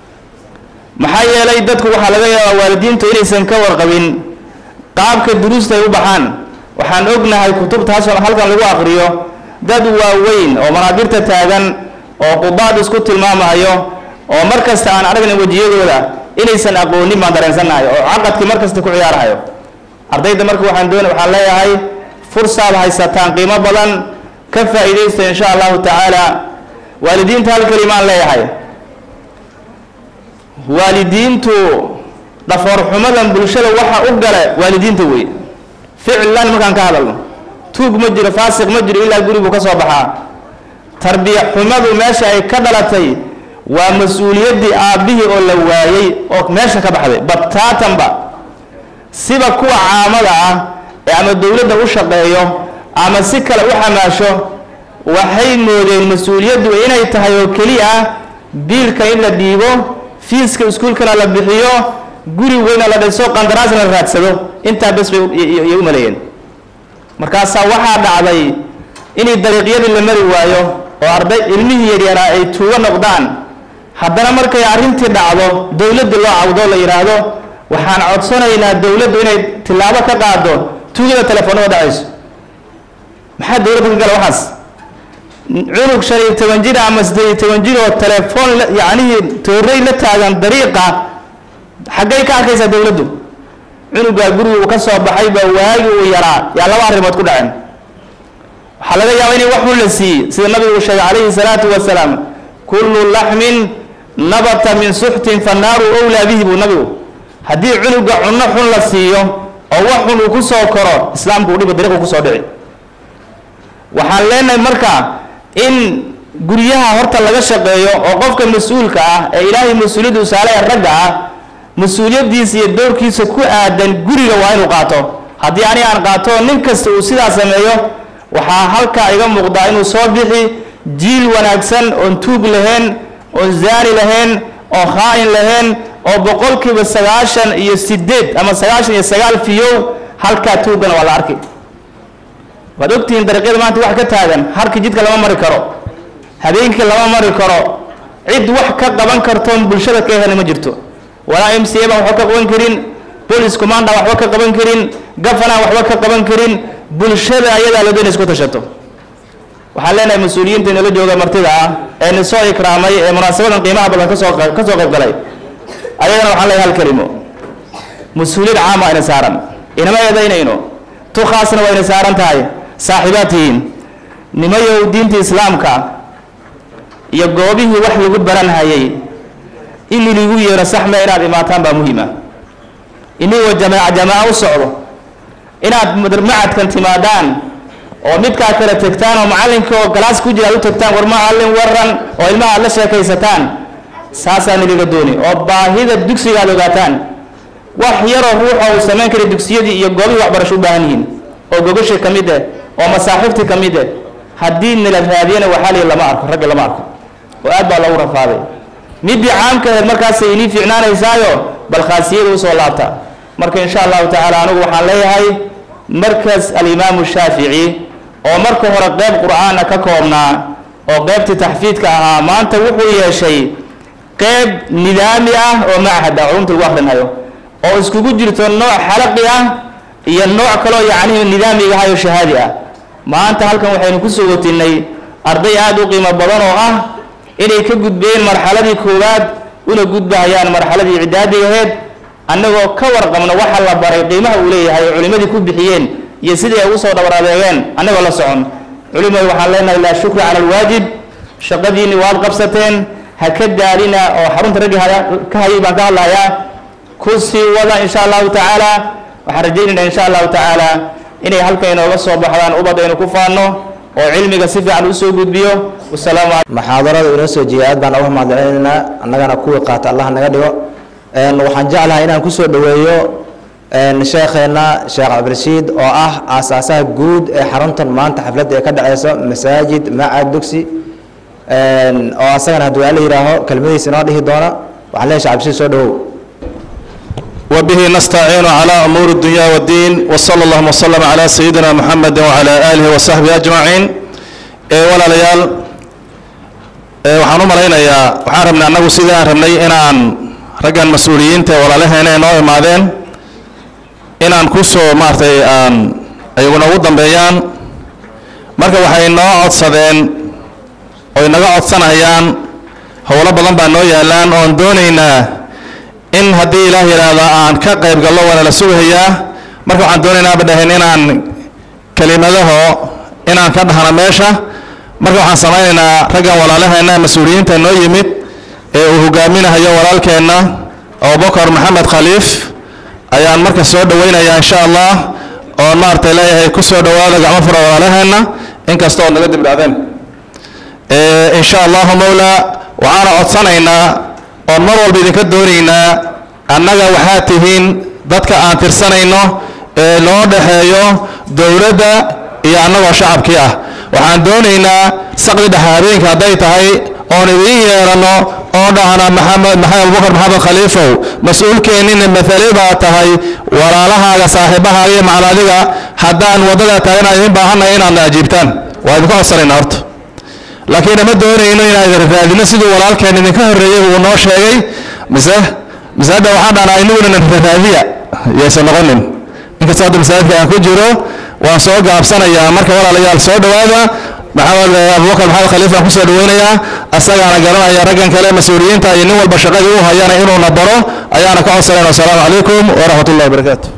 maxaa yeelay dadku waxaa laga yaabaa waalidiintu inaysan ka warqabin qaabka duruusta ay u baxaan waxaan ognahay kutubtaas halkan lagu aqriyo dad waaweyn oo manaabirta taagan oo qudaad isku tilmaamayo oo mar kasta aan aragna wejiyadooda inaysan aqoonin baan dareensannahay oo caqadkii mar kasta ku ciyaarahayo ardayda marka waxaan doona waxaan leeyahay fursaad haysataan qiimo badan ka faa'iidaysta insha allahu tacaala waalidiinta hal kelimaan leeyahay waalidiintu dhafoorxumadan bulshada waxa u gala waalidiinta wey ficlan markaan ka hadalno tuug ma jiro faasiq ma jiro ilaa guri buu ka soo baxaa tarbiya xumadu meesha ay ka dhalatay waa mas-uuliyaddii aabbihii oo la waayey oo meesha ka baxday bataatanba siba kuwa caamada ah ee ama dowladda u shaqeeyo ama si kale u xamaasho waxay moodeen mas-uuliyaddu inay tahay oo keliya ah biilka in la dhiibo fiiska iskuulkana la bixiyo guri weyna la dhiso qandaraasna la raadsado intaa bes bay yay u maleeyeen markaasaa waxaa dhacday inay dariiqyadii la mari waayo oo arday ilmihii yaryaraa ay tuugo noqdaan haddana markay arrintii dhacdo dowladda loo cawdo la yidhaahdo waxaan codsanaynaa dowladdu inay tillaabo ka qaado tuugada telefoonada dhacayso maxaa dowladda ka gala waxaas cunug shan iyo toban jir ama siddeed iyo toban jir oo telefoon yacnihii toorey la taagan dariiqa xaggay ka arkaysaa dowladdu cunugaa guriga uu ka soo baxay baa waagi uu yaraa yaa laba arrimood ku dhaceen waxaa laga yaabaa inay wax xun la siiyey sida nabigu uu sheegay calayhi salaatu wasalaam kullu laxmin nabata min suxtin fannaaru owlaa bihi buu nabigu haddii cunuga cunno xun la siiyo oo wax xun uu ku soo koro islaamku uu dhiba dariiqu kusoo dhici waxaan leenahay marka in guryaha horta laga shaqeeyo oo qofka mas-uulka ah ee ilaahay mas-uuliyadda usaalaya ragga ah mas-uuliyaddiisa iyo doorkiisa ku aadan guriga waa inuu qaato haddii ani aan qaato nin kasta uu sidaa sameeyo waxaa halkaa iga muuqdaa inuu soo bixi jiil wanaagsan oon tuug lahayn oon zaani lahayn oo khaa-in lahayn oo boqolkiiba sagaashan iyo sideed ama sagaashan iyo sagaal fiyow halkaa tuugana waa la arki waad ogtihiin dariiqyada maanta wax ka taagan harkii jidka lama mari karo habeenkii lama mari karo cid wax ka qaban kartoon bulshada ka helin ma jirto walaa m c a baan waxba ka qaban karin police commanda waxba ka qaban karin gafanaan waxba ka qaban karin bulshada ayadaa la doonaysa ku tashato waxaan leenahay mas-uuliyiinta inala jooga martida ah ee ni soo ikraamay ee munaasabadan qiimaha badan kasoo ka soo qayb galay ayagana waxaan leeyahay hal kelimo mas-uuliyad caama ayna saaran inama eedaynayno tu khaasna wayna saaran tahay saaxiibaad tihiin nimayow diinta islaamka iyo goobihii wax lagu baran hayay in ligu yeero saxme inaad imaataan baa muhiima inigoo jamaaca jamaaca u socdo inaad macadkan timaadaan oo midkaa kale tegtaan oo macallinka oo galaas ku jira aad u tegtaan war macallin waran oo ilmaha aad la sheekaysataan saasaa niliga dooni oo baahida dugsiga aad ogaataan wax yaroo ruuxa uu samayn kara dugsiyadii iyo goobihii waxbarasho u baahan yihiin oo gogashii ka mid eh oo masaaxiiftii ka mid eh haddii nila raadiyana waxaa lii lama arko ragga lama arko oo aad baa loogu rafaaday midii caamka aheed markaasay inii fiicnaanaysaayo bal khaasiyada usoo laabta marka insha allahu tacaala anigu waxaan leeyahay markas alimaamu shaafici oo marka hore qeyb qur'aana ka koobnaa oo qeybtii taxfiidka ahaa maanta wuxuu yeeshay qeyb nidaami ah oo machad ah culumta lagu akrinhayo oo iskugu jirto nooc xalaqi ah iyo nooc kaloo yacnihi nidaamiga ahayo shahaadi ah maanta halkan waxaynu kusoo watinay arday aada u qiimo badan oo ah inay ka gudbeen marxaladii koowaad una gudbahayaan marxaladii icdaadigaheed annagoo ka warqabno waxa la baray qiimaha uu leeyahay oo culimmadii ku bixiyeen iyo sidii ay ugu soo dhabar adeegeen annagoo la socon culimadu waxaan leenahay laa shukra cala alwaajib shaqadiinni waad qabsateen ha ka daalina oo xarunta raggii haya ka hayay baan ka hadlayaa ku sii wada insha allahu tacaala waxaan rajaynaynaa insha allahu tacaala inay halkan inooga soo baxdaan ubad aynu ku faanno oo cilmiga si fiican usoo gudbiyo wasalaamu calaykum maxaadarada inoo soo jeeya aad baan uga mahadcelinaynaa annagana kuwii qaata allah naga dhigo waxaan jeclahay inaan kusoo dhoweeyo sheekheena sheekh cabdirashiid oo ah aasaasaha guud ee xaruntan maanta xafladda ee ka dhaceyso masaajid macad dugsi oo asagana hadduu alla yihaaho kelmadiisa inoo dhihi doona waxaan leeyahay sheekh cabdirashiid soo dhowow وبه نستعين على أمور الدنيا والدين وصلى الله وسلم على سيدنا محمد وعلى آله وصحبه أجمعين ولا ليال waxaan u malaynayaa waxaan rabnay annagu sidii aan rabnay inaan raggan mas-uuliyiinta walaalaheena inoo imaadeen inaan kusoo maaragtay aan ayaguna ugu dambeeyaan marka waxay noo codsadeen oy naga codsanayaan howlo badan baa noo yaalaan oon doonaynaa in haddii ilaah yidhaahdo aan ka qayb gallo waana la sugahayaa marka waxaan doonaynaa ba dhahayn inaan kelimadaho inaan ka dhahno meesha marka waxaan samaynaynaa raggan walaalaheena mas-uuliyiinta noo yimid ee uu hogaaminahayo walaalkeenna abubakar maxamed khaliif ayaan marka soo dhawaynayaa insha allah oon maaragtay leeyahay ku soo dhawaada gacmo fura walaalaheenna inkasta oo naga dibdhaadeen insha allahu mawla waxaana codsanaynaa oon mar walba idinka doonaynaa annaga waxaa tihiin dadka aan tirsanayno ee loo dhexeeyo dowladda iyo annagoo shacabkii ah waxaan doonaynaa saqdi dhexe habeenka hadday tahay oon idiin yeeranno oo dhahna maxamed maxamed abubakar maxamed khaliifow mas-uulkeennina mathali baa tahay walaalahaaga saaxiibahaaga iyo macaladiga haddaan waddada taagana idin baahannahay inaadna ajiibtaan waa idinku codsanaynaa horta laakiin ama doonayno inaan idin raadino siduu walaalkeen idinka horreeyey uu noo sheegay mise mise hadda waxaan dhahnaa inaguna raadiya yaysan noqonin inkastoo hadda masaajidka aan ku jiro waan soo gaabsanayaa marka walaalayaal soo dhowaada maxamed abubakar maxamed khaliif aan kusoo dhaweynayaa asagaana garanaya raggan kale mas-uuliyiinta iyo nin walba shaqadii u hayana inuuna baro ayaana ka codsanayna asalaamu calaykum waraxmat ullahi wabarakaatu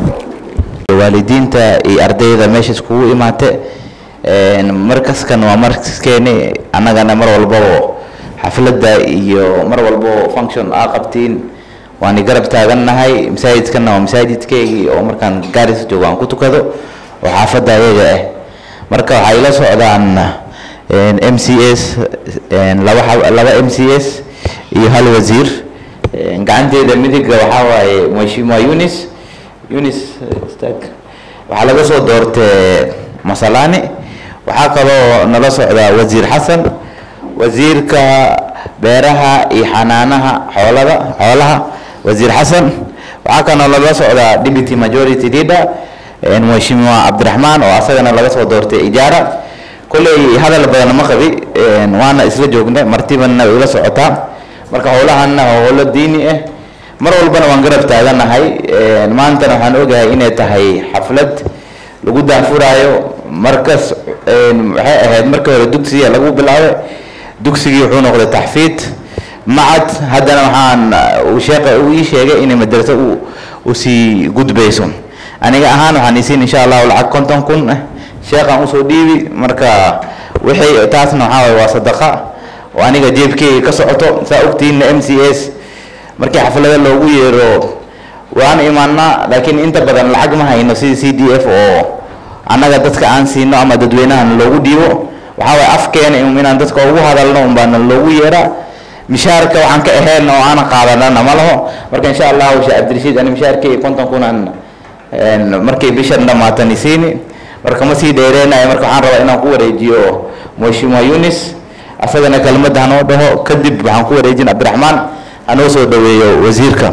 waalidiinta iyo ardayda meesha iskugu imaate markaskan waa markaskeeni annagana mar walbaba xafladda iyo mar walbaba function aa qabtiin waani garab taagannahay masaajidkanna waa masaajidkeygii oo markaan gaaris joogo aan ku tukado oo xaafadda ayaga ah marka waxay la socdaan m c s laba laba m c s iyo hal wasiir gacanteeda midiga waxaa waaye mheshimiwa yunis yunis stag waxaa laga soo doortay masalani waxaa kaloo nala socdaa wasiir xasan wasiirka beeraha iyo xanaanaha xoolada xoolaha wasiir xasan waxaa kaloo nala socdaa deputy majority leader mheshimiwa cabdiraxmaan oo asagana laga soo doortay ijaara kolley hadal badan ma qabi waana isla joognay martibana ila socotaa marka howlahanna waa howlo diini ah mar walbana waan garab taaganahay maantana waxaan ogahay inay tahay xaflad lagu daafuraayo markas waxay ahayd markii hore dugsiga lagu bilaabay dugsigii wuxuu noqday taxfiid macad haddana waxaan uu sheeqa uu ii sheegay inay madraso u usii gudbayso aniga ahaan waxaan isiin insha allahu lacag konton kun ah sheekhaan usoo dhiibi marka wixii taasna waxaa waye waa sadaqa oo aniga jeebkeyga ka socoto saa ogtiinna m c s markii xaflada loogu yeero waan imaanaa laakiin inta badan lacag ma hayno sida c d f oo annaga dadka aan siino ama dadweynahan loogu dhiibo waxaa waye afkeena inaan dadka ugu hadalno unbaana loogu yeeraa mishaarka waxaan ka ahayn oo aan qaadanana ma laho marka insha allahu sheekh cabdirashiid ani mishaarkeyga konton kun aan markay bishan dhamaatani siini marka ma sii dheereenayo marka waxaan rabaa inaan ku wareejiyo mheshimiwa yunis asagana kelmadda hanoo dhaho kadib waxaan ku wareejin cabdiraxmaan hanoo soo dhaweeyo wasiirka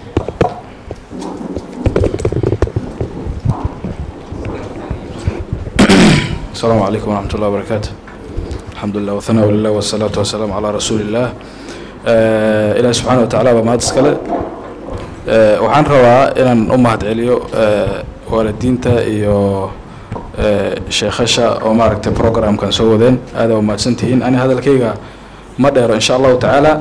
السلام عليكم ورحمة الله وبركاته الحمد لله والثناء لله والصلاة والسلام على رسول الله آه إلهي سبحانه وتعالى بما تسكله آه waxaan rabaa inaan u mahadceliyo آه waalidiinta iyo sheekhasha oo maaragtay programkan soo wadeen aada u mahadsan tihiin ani hadalkayga ma dheero insha allahu tacaala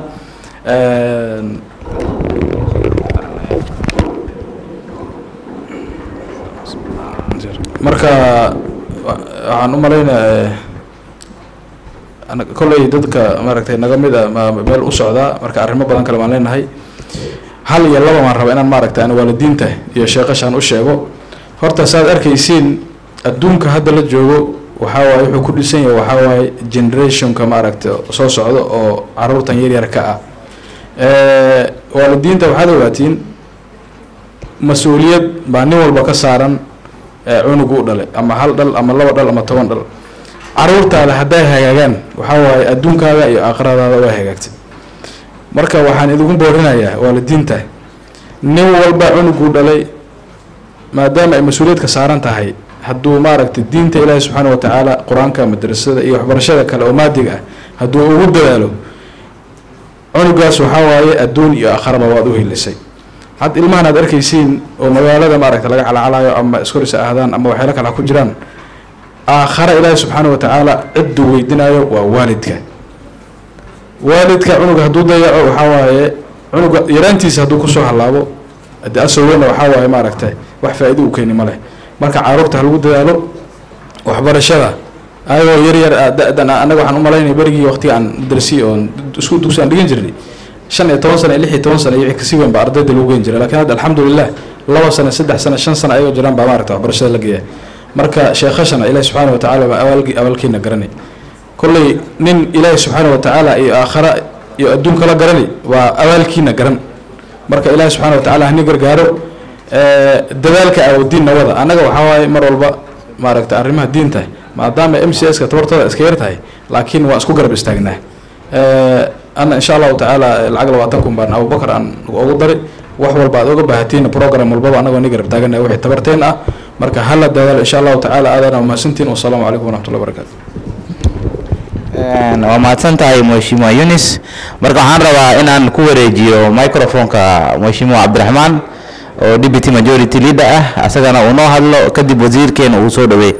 marka waxaan u malaynaya kolley dadka maaragtay naga mid a meel u socdaa marka arrimo badan kale baan leenahay hal iyo laba baan rabaa inaan maaragtay aan waalidiinta iyo sheeqashaan u sheego horta saaad arkaysiin adduunka hadda la joogo waxaa waaye wuxuu ku dhisan yahay waxaa waaye generationka maaragtay soo socda oo caruurtan yaryar ka ah waalidiinta waxaad ogaatiin mas-uuliyad baa nin walba ka saaran cunugu u dhalay ama hal dhal ama laba dhal ama toban dhal caruurtaada hadday hagaagaan waxaa waaye adduunkaada iyo aakhiradaada waa hagaagtay marka waxaan idinku boorinayaa waalidiinta nin walba cunuguu dhalay maadaama ay mas-uuliyadka saaran tahay hadduu maaragtay diinta ilaahi subxaana wa tacaala qur-aanka madrasada iyo waxbarashada kale oo maadiga ah hadduu ugu dadaalo cunugaas waxaa waaye adduun iyo aakharaba waad u hilisay had ilmahan aad arkaysiin oo magaalada maaragta laga calacalayo ama iskoris ahdaan ama waxyaalo kale ha ku jiraan aakhare ilaahi subxaana wa tacaala cidduu weydinayo waa waalidka waalidka cunuga hadduu dayaco waxaa waaye cunuga yaraantiisa hadduu kusoo halaabo de asowena waxaa waaye maaragtay wax faa-ido u keeni ma leh marka caruurta ha lagu dadaalo waxbarashada ayagoo yar yar da-dan anaga waxaan umalaynaya berigii waqtiga aan darsi oon isku dugsi aan dhigan jirnay shan iyo toban sana iyo lix iyo toban sana iyo wixii kasii weyn baa ardayda lagu geyn jiray lakin hadda alxamdulilah laba sana saddex sana shan sana ayagoo jiraan baa maaragta waxbarashada la geeya marka sheekhashana ilaahi subxaana wa tacaala baa awaalgi awaalkiina garanay kolley nin ilaahi subxaana wa tacaala iyo aakhara iyo adduunka la garanay waa awaalkiina garan marka ilaahi subxaana wa tacala hani gargaaro dadaalka aawadiinna wada annaga waxaa waaye mar walba maaragta arrimaha diinta maadaama m c s ka tabartooda iska yar tahay laakiin waa isku garab istaagnaa ana insha allahu tacaala lacag labaatan kun baan abubakar aan ugu dari wax walba aad oga baahatiin program walbaba anagoo ni garab taagana wixii tabarteen ah marka hala dadaalo insha allahu tacaala aadana mahadsantiin wasalaamu calaykum waraxmatullahi wabarakatu waa mahadsan tahay mheshimiwa yunis marka waxaan rabaa inaan ku wareejiyo microfonka mheshimiwa cabdiraxmaan oo deputy majority leader ah asagana uu noo hadlo kadib wasiirkeena uu soo dhaweey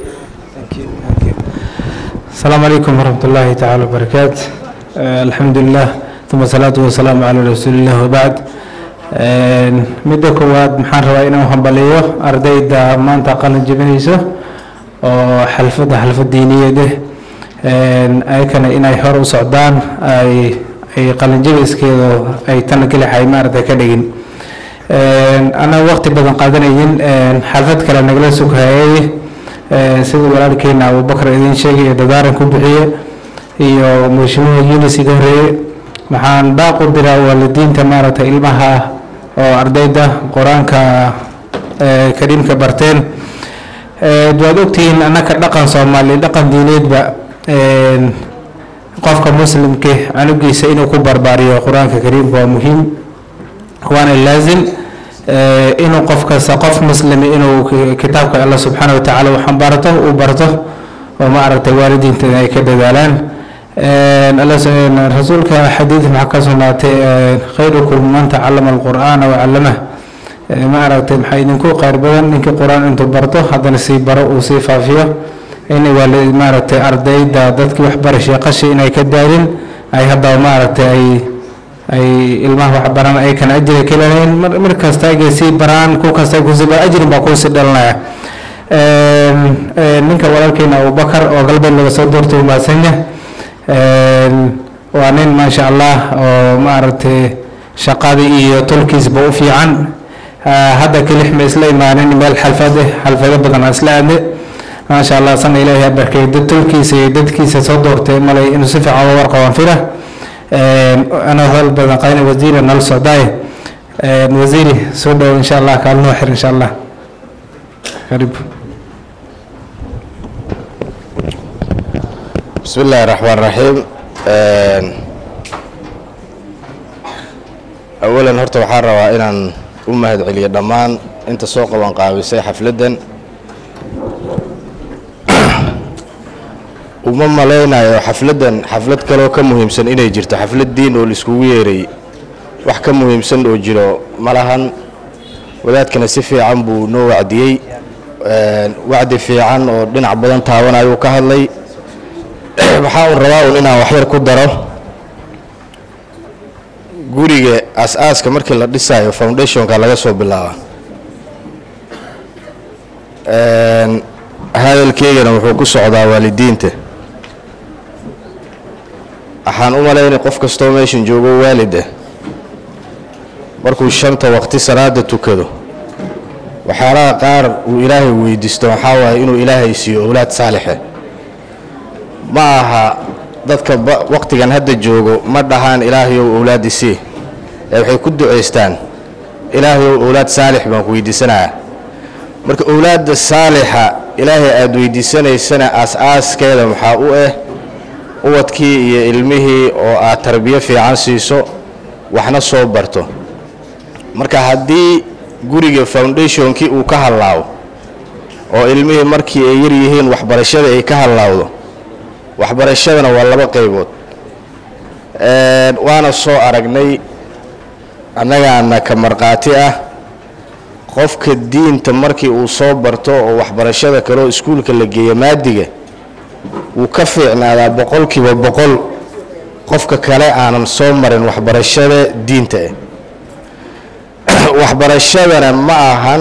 السلام عليكم ورحمة الله تعالى وبركاته آه الحمد لله ثم الصلاة والسلام على رسول الله وبعد midda koowaad maxaan rabaa inaan hambaliyo ardayda maanta qalin jebinayso oo xalfadda xalfad diiniyeed eh ayakana inay hor u socdaan ay ay qalinjebiskeedu ay tan kelixay maaragtay ka dhigin annaga waqti badan qaadanayin xalfad kale nagala sugayay sida walaalkeena abubakar idin sheegay iyo dadaaran ku bixiye iyo mheshimiha yunis iga horeeye maxaan baaq u diraa waalidiinta maaragtay ilmaha oo ardayda qur-aanka kariimka barteen waad ogtihiin annaka dhaqan soomaali dhaqan diineedba qofka muslimka canugiisa inuu ku barbaariyo qur-aanka kariimka waa muhiim waana laazim inuu qof kasta qof muslimi inuu kitaabka allah subxaana watacaala uu xambaarto uu barto oo maaragtay waalidiinta ay ka dadaalaan rasuulka xadiid maxaa ka sugnaatay khayrukum man tacalama alqur'aana wacallamah maaragtay maxaa idinku khayr badan ninkii qur-aan intuu barto haddana sii baro uu sii faafiyo in waali maaragtay ardayda dadkii waxbarashay qashi inay ka daalin ay haddaba maaragtay ay ay ilmaha wax baraan ay kana ajri ka leeyihiin mar kasta ay sii baraan ku kasta ay kusii baraan ajrin baa kusii dhalanaya ninka walaalkeena abubakar oo galbeed laga soo doortay u mahadsanya waa nin maasha allah oo maaragtay shaqadii iyo tolkiisba u fiican hadda kelix ma isla imaanin meel xalfad eh xalfado badan isla aadne maasha allah sana ilaahay barkay dad tolkiisa iyo dadkiisa soo doortay malay inuu si fiican uga warqaban fira أنا هذا بدن قاين وزير نال سعداي وزيري سودو إن شاء الله قال نوحر إن شاء الله قريب بسم الله الرحمن الرحيم أولا هرت waxaan rabaa inaan u mahadceliyo dhammaan inta soo qaban qaabisay xafladdan uma malaynayo xafladdan xaflad kaloo ka muhiimsan inay jirto xaflad diin oo laiskugu yeeray wax ka muhiimsan oo jiro ma lahan wadaadkana si fiican buu noo wacdiyey wacdi fiican oo dhinac badan taabanayuu ka hadlay waxaa un rabaa un inaan waxyar ku daro guriga as-aaska markii la dhisayo foundationka laga soo bilaaba hadalkeygana wuxuu ku socdaa waalidiinta waxaan u malaynay qof kastoo meeshan joogo waalida markuu shanta waqti salaada tukado waxyaalaha qaar uu ilaahay weydiisto waxaa waaye inuu ilaahay siiyo owlaad saalixe ma aha dadka waqtigan hadda joogo ma dhahaan ilaahayow owlaadi sii ee waxay ku ducaystaan ilaahayow owlaad saalix baan ku weydiisanayaa marka owlaadda saalixa ilaahay aada weydiisanaysana aas-aaskeeda maxaa u ah ubadkii iyo ilmihii oo aad tarbiyo fiican siiso waxna soo barto marka haddii guriga foundationkii uu ka hallaabo oo ilmihii markii ay yar yihiin waxbarashada ay ka hallaawdo waxbarashadana waa laba qaybood waana soo aragnay annagaana ka markhaati ah qofka diinta markii uu soo barto oo waxbarashada kale oo iskuulka la geeyo maadiga wuu ka fiicnaadaa boqolkiiba boqol qofka kale aanan soo marin waxbarashada diinta ah waxbarashadana ma ahan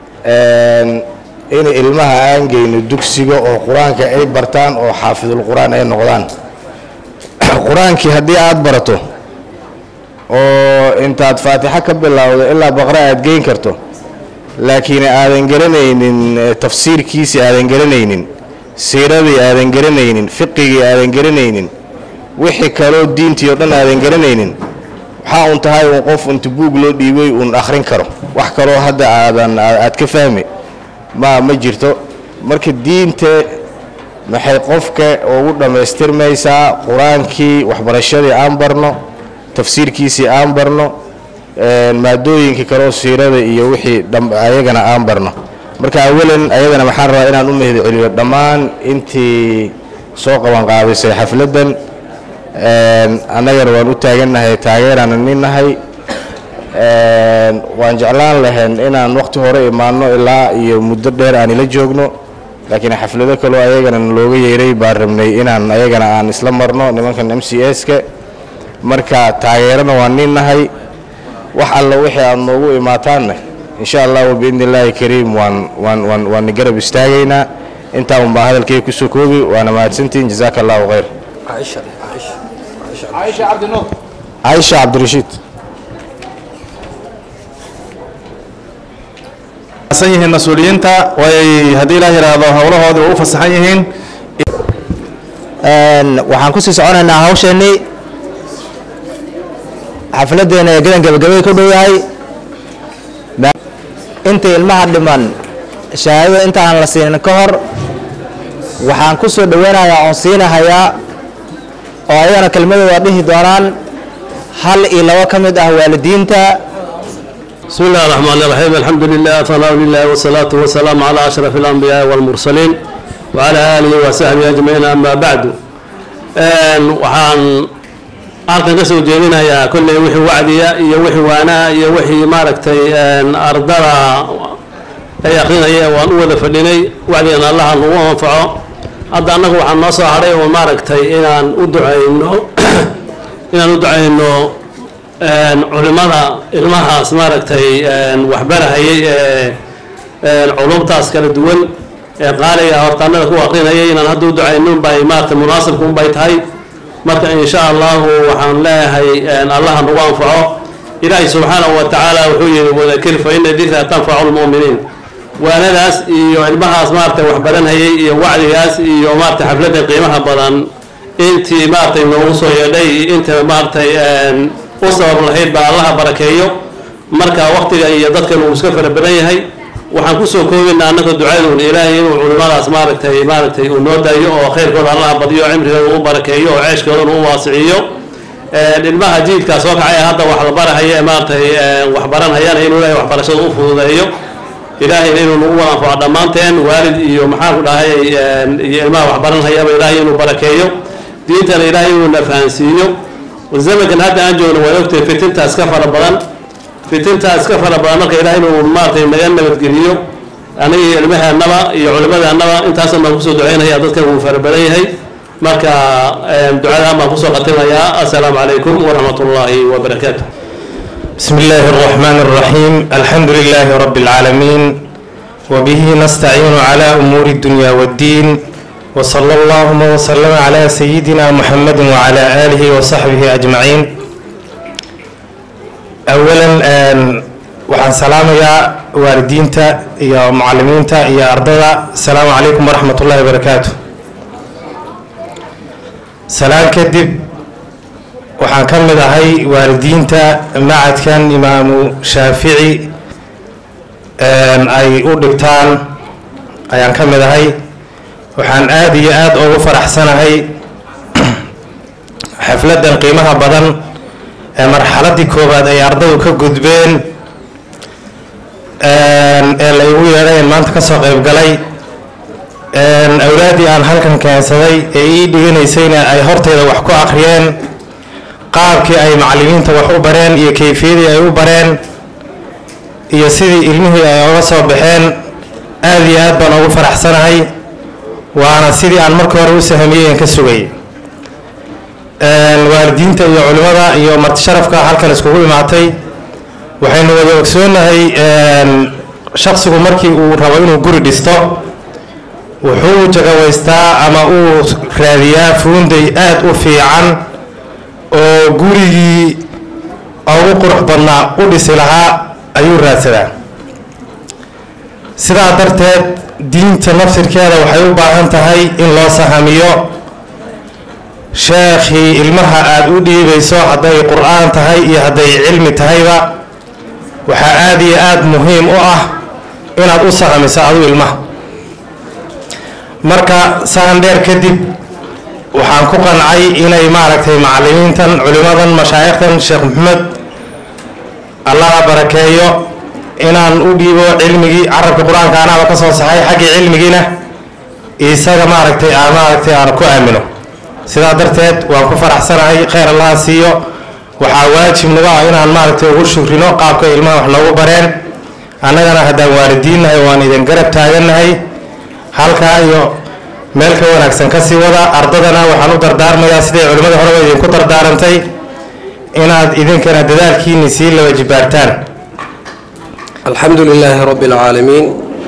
in ilmaha aan geyno dugsiga oo qur-aanka ay bartaan oo xaafidul qur-aan ay noqdaan qur-aankii haddii aada barato oo intaad faatixo ka bilowdo ilaa baqre aada geyn karto laakiin aadan garanaynin tafsiirkiisii aadan garanaynin siiradii aadan garanaynin fiqigii aadan garanaynin wixii kaloo diintii oo dhan aadan garanaynin waxaa uun tahay uun qof inta buug loo dhiibay uun akhrin karo wax kaloo hadda aadan aad ka fahmi ma ma jirto marka diinta maxay qofka ugu dhammaystirmaysaa qur-aankii waxbarashadii aan barno tafsiirkiisii aan barno maadooyinkii kaloo siirada iyo wixii ayagana aan barno marka awalan ayadana waxaan rabaa inaan u mahad celiyo dhammaan intii soo qaban qaadisay xafladdan annagana waan u taagannahay taageeraan ninnahay waan jeclaan lahayn inaan waqti hore imaanno ilaa iyo muddo dheer aan ila joogno laakiin xaflado kaloo ayagana looga yeeray baan rabnay inaan ayagana aan isla marno nimankan m c s-ka marka taageerana waan ninnahay wax alla wixii aad noogu imaataanna insha allahu biidni illaahi kariim waan waan waan waanni garab istaagaynaa intaa un baa hadalkay kusoo koobi waana mahadsantihin jazaaka allahu khayr caaisha cabdirashiid san yihiin mas-uuliyiinta way haddii ilaah yidhaahdo howlahoodii u fasaxan yihiin waxaan kusii soconaynaa hawsheenii xafladeena ee gadan gabagabay ku dhow yahay inta ilmaha dhiman shahaadada intaan la siinin ka hor waxaan ku soo dhoweynayaa oon siinahayaa oo ayagana kelmadooda dhihi doonaan hal iyo labo ka mid ah waalidiinta بسم الله الرحمن الرحيم الحمد لله ثناء لله والصلاة والسلام على أشرف الأنبياء والمرسلين وعلى آله وصحبه أجمعين أما بعد waxaan halkan ka soo jeedinayaa kolley wixii wacdiya iyo wixii waanaa iyo wixii maaragtay ardada ay akrinaya waan u wada fadhinay wacdigan allaha nagu anfaco hadda annagu waxaan noo soo hadhay oo maaragtay inaan u ducayno inaan u ducayno culimada ilmahaas maaragtay waxbarahayay ee culumtaas kala duwan ee qaaliga hortaanada ku akrinayay inaan hadda u ducayno unbay maaragtay munaasibka unbay tahay marka insha allahu waxaan leeyahay allaha nagu anfaco ilaahay subxaanahu wa tacaala wuxuu yihi wadakir fa ina dikra tanfacu lmu'miniin waanadaas iyo ilmahaas maaragtay waxbaranhayay iyo wacdigaas iyo maaragtay xafladda qiimaha badan intii maaragtay noogu soo yeedhay inta maaragtay u sabab lahayd baa allaha barakeeyo marka waqtiga iyo dadkan uu iska fara badan yahay waxaan kusoo koobaynaa annaka ducaduun ilaahay inuu culimadaas maaragtay maaragtay uu noo daayo oo khayrkooda allaha badiyo cimrigooda u barakeeyo oo ceeshkoodana u waasiciyo ilmaha jiilkaa soo kacaya hadda wax la barahaya ee maaragtay wax baranhayana inuu ilaahay waxbarashada u fududeeyo ilaahayna inuu nagu wada anfaco dhammaanteen waalid iyo maxaan ku dhahay iyo ilmaha wax baranhayaba ilaahay inuu barakeeyo diintana ilaahay inuu na fahansiiyo zamankan hadda aan joogno waa ogtahay fitintaas ka fara badan fitintaas ka fara badan marka ilaahay inuu maaragtay naga nabadgeliyo aniga iyo ilmaheennaba iyo culimadeennaba intaasan baan kusoo ducaynaya dadkan wuu fara badan yahay marka ducadaan baan kusoo qatimayaa assalaamu calaykum waraxmat ullaahi wabarakaatu بسم الله الرحمن الرحيم الحمد لله رب العالمين وبه نستعين على أمور الدنيا والدين وصلى اللهم وسلم على سيدنا محمد وعلى آله وصحبه أجمعين أولا waxaan salaamayaa waalidiinta iyo macalimiinta iyo ardada asalaamu calaykum waraxmat ullahi wabarakaatu salaan kadib waxaan ka mid ahay waalidiinta macadkan imaamu shaafici ay u dhigtaan ayaan ka mid ahay waxaan aada iyo aada ugu faraxsanahay xafladdan qiimaha badan ee marxaladdii koowaad ay ardadu ka gudbeen ee la igu yeedhayn maanta kasoo qayb galay awlaaddii aan halkan keensaday ee ii dhiganaysayna ay horteyda wax ku akhriyeen qaabkii ay macallimiinta wax u bareen iyo kayfiyadii ay u bareen iyo sidii ilmihii ay oga soo baxeen aad iyo aad baan ugu faraxsanahay waana sidii aan markii hore u sahamiyey aan ka sugay waalidiinta iyo culimmada iyo martisharafka halkan iskugu imaatay waxaynu wada ogsoonahay shaksigu markii uu rabo inuu guri dhisto wuxuu jagawaystaa ama uu raadiyaa fuunday aad u fiican oo gurigii ugu qurux badnaa u dhisi lahaa ayuu raadsadaa sidaa darteed diinta nafsirkeeda waxay u baahan tahay in loo sahamiyo sheekhii ilmaha aada u dhiibayso hadday qur-aan tahay iyo hadday cilmi tahayba waxaa aada iyo aada muhiim u ah inaad u sahamiso adu ilmaha marka sahan dheer kadib waxaan ku qancay inay maaragtay macalimiintan culimadan mashaayikhtan sheekh maxamed allaha barakeeyo inaan u dhiibo cilmigii carabka qur-aanka anaaba ka soo saxay xaggii cilmigiina isaga maaragtay aan maaragtay aan ku aamino sidaa darteed waan ku faraxsanahay khayr allaha siiyo waxaa waajib nagu ah inaan maaragtay ugu shukrino qaabka ilmaha wax noogu bareen annagana haddaan waalidiinnahay waan idin garab taagannahay halkaa iyo meel ka wanaagsan ka sii wada ardadana waxaan u dardaarmayaa siday culimmada horeba idinku dardaarantay inaad idinkana dadaalkiini sii laba jibaartaan الحمد لله رب العالمين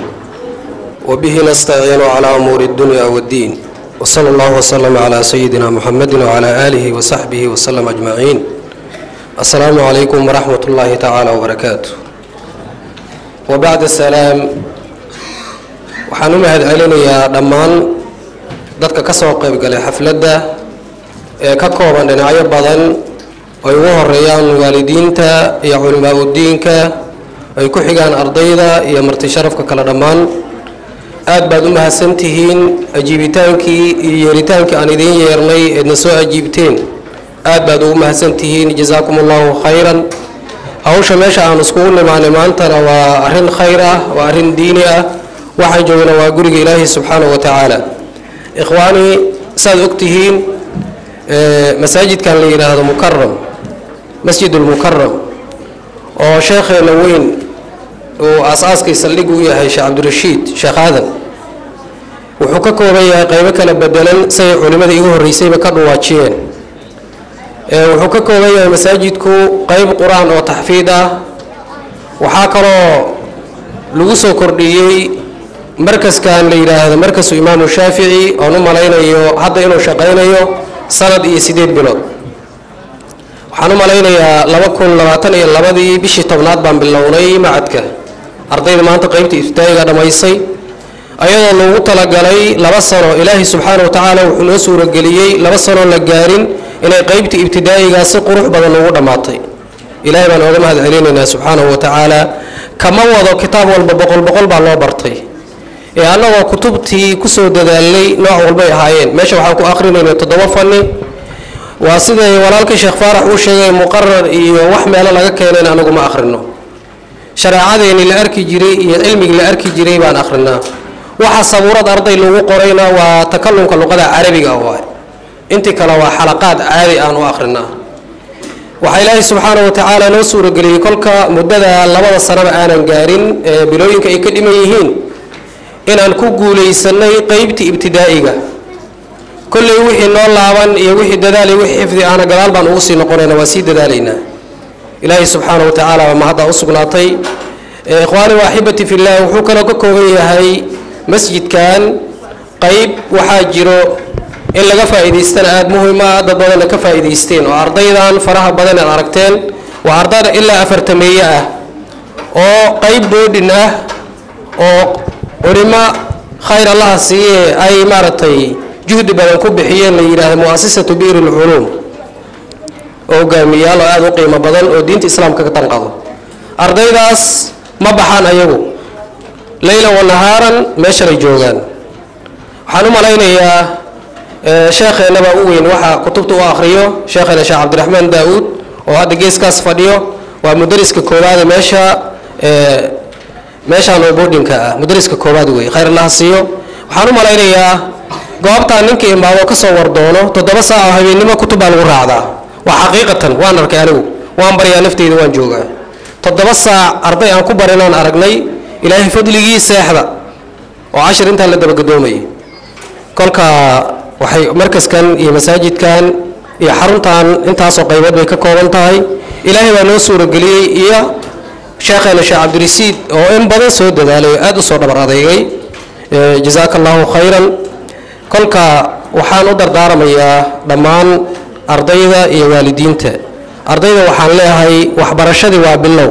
وبه نستعين على أمور الدنيا والدين وصلى الله وسلم على سيدنا محمد وعلى آله وصحبه وسلم أجمعين السلام عليكم ورحمة الله تعالى وبركاته وبعد السلام waxaan u mahad celinayaa dhammaan dadka ka soo qayb galay xafladda ee ka kooban dhinacyo badan ay ugu horeeyaan waalidiinta iyo culimaa udiinka ay ku xigaan ardayda iyo marti sharafka kale dhammaan aad baad u mahadsantihiin ajiibitaankii iyo yeeritaankii aan idiin yeernay eedna soo ajiibteen aad baad ugu mahadsantihiin jazaakum allahu khayran hawsha meesha aan iskugu nimaanay maantana waa arrin khayr ah waa arrin diini ah waxaan joognaa waa guriga ilaahi subxaanahu wa tacaala ikhwaani saad ogtihiin masaajidkan la yidhaahdo mukaram masjid ulmukaram oo sheekheena weyn uu aas-aaskii saldhig u yahay sheekh cabdirashiid sheekh aadan wuxuu ka kooban yahay qaybo kala bedelan siday culimmada igu horreysayba ka dhuwaajiyeen wuxuu ka kooban yahay masaajidku qayb qur-aan oo taxfiid ah waxaa kaloo lagu soo kordhiyey markaskan la yidhaahdo markasu imaamu shaafici oon u malaynayo hadda inuu shaqaynayo sanad iyo sideed bilood waxaan u malaynayaa laba kun labaatan iyo labadii bishii tobnaad baan bilownay macadka ardayda maanta qeybta iftaa'iga dhammaysay ayadoo loogu talagalay laba sano ilaahay subxaana wa tacaala wuxuu noo suurageliyey laba sanoo la gaarin inay qeybta ibtidaa'igaa si qurux badan ugu dhammaatay ilaahay baan ooga mahad celinaynaa subxaanahu wa tacaala kama wado kitaab walba boqol boqol baa loo bartay ee annagoo kutubtii kusoo dadaalnay nooc walbay ahaayeen meesha waxaan ku akrinayna toddoba fanni waa siday walaalkii sheekh faarax uu sheegay muqarar iyo wax meelo laga keenayn anagu ma akhrino shareecadeeni la arki jiray iyo cilmigii la arki jiray baan akhrinaa waxa sabuurad arday lagu qorayna waa takalumka luqada carabiga waay intii kale waa xalaqaad caadi aan u akhrinaa waxaa ilaahay subxaana wa tacaala noo suurageliyey kolka muddada labada sanaba aanan gaarin ee bilooyinka ay ka dhiman yihiin inaan ku guulaysanay qeybtii ibtidaa'iga kolley wixii noo laaban iyo wixii dadaal iyo wixii xifdi ahna gadaal baan ugu sii noqonayna waa sii dadaalaynaa ilaahay subxaana wa tacaala baa mahadda u sugnaatay ikhwaani waaxibati fillah wuxuu kaloo ka kooban yahay masjidkan qeyb waxaa jiro in laga faa'iidaystana aada muhiim ah dad badanna ka faa'iidaysteen oo ardaydan faraha badan aad aragteen waa ardayda ilaa afartameeye ah oo qeyb boodhin ah oo culimo khayr allaha siiye ay maaragtay juhdi badan ku bixiyeen la yidhaahdo mu'asasatu biir ulculuum oo hogaamiyaal oo aada u qiimo badan oo diinta islaamka ka tanqado ardaydaas ma baxaan ayagu leyla wa nahaaran meeshanay joogaan waxaan u malaynayaa sheekheenaba u weyn waxaa kutubta u akhriyo sheekheena sheekh cabdiraxmaan daa-uud oo hadda geeskaas fadhiyo waa mudariska koowaade meesha meeshaan oo boodhinka ah mudariska koowaad wey khayr allaha siiyo waxaan u malaynayaa goobtaan ninka imaado ka soo wardoono toddoba saac oo habeennimo kutub baa lagu raacdaa waa xaqiiqatan waan arkay anigu waan baryaa nafteyda waan joogaa toddoba saac arday aan ku barinaan aragnay ilaahay fadligii seexda oo cashir intaan la dabagadoomayay kolka waxay markaskan iyo masaajidkan iyo xaruntan intaasoo qaybood bay ka kooban tahay ilaahay baa noo suurageliyey iyo sheekheena sheekh cabdirasiid oo in badan soo dadaalay oo aada u soo dhabar adeegay jazaaka allahu khayran kolka waxaan u dardaaramayaa dhammaan ardayda iyo waalidiinta ardayda waxaan leeyahay waxbarashadii waa bilow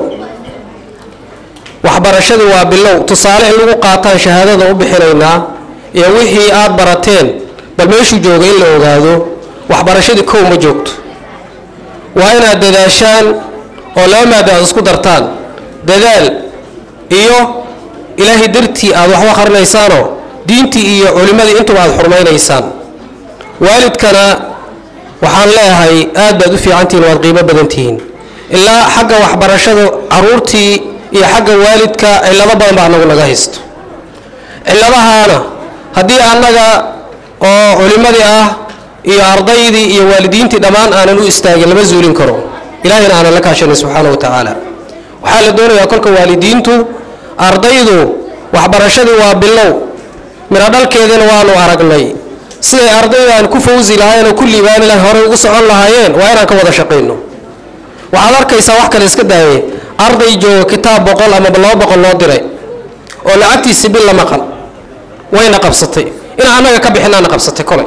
waxbarashadii waa bilow tusaale in lagu qaataan shahaadada u bixinaynaa iyo wixii aad barateen bal meeshuu jooga in la ogaado waxbarashadii kow ma joogto waa inaad dadaashaan oo laba maada aad isku dartaan dadaal iyo ilaahay dartii aad waxba qarinaysaanoo diintii iyo culimmadii intuba aad xurmaynaysaan waalidkana waxaan leeyahay aad baad u fiicantihiin waad qiimo badan tihiin ilaa xagga waxbarashada caruurtii iyo xagga waalidka cillado badan baa anagu naga haysto cilladahaana haddii annaga oo culimmadii ah iyo ardaydii iyo waalidiintii dhammaan aanan u istaagin lama zuulin karo ilaahayna aanan la kaashanin subxaana wa tacaala waxaa la doonayaa kolka waalidiintu ardaydu waxbarashadii waa bilow midho dhalkeedina waanu aragnay siday ardaydan ku fawsi lahaayeen oo ku liibaani lahayn horey ugu socon lahaayeen waa inaan ka wada shaqayno waxaad arkaysaa wax kale iska daaye arday jooga kitaab boqol ama laba boqol loo diray oo lacagtiisi bil la maqan wayna qabsatay inaan annaga ka bixinaana qabsatay kolay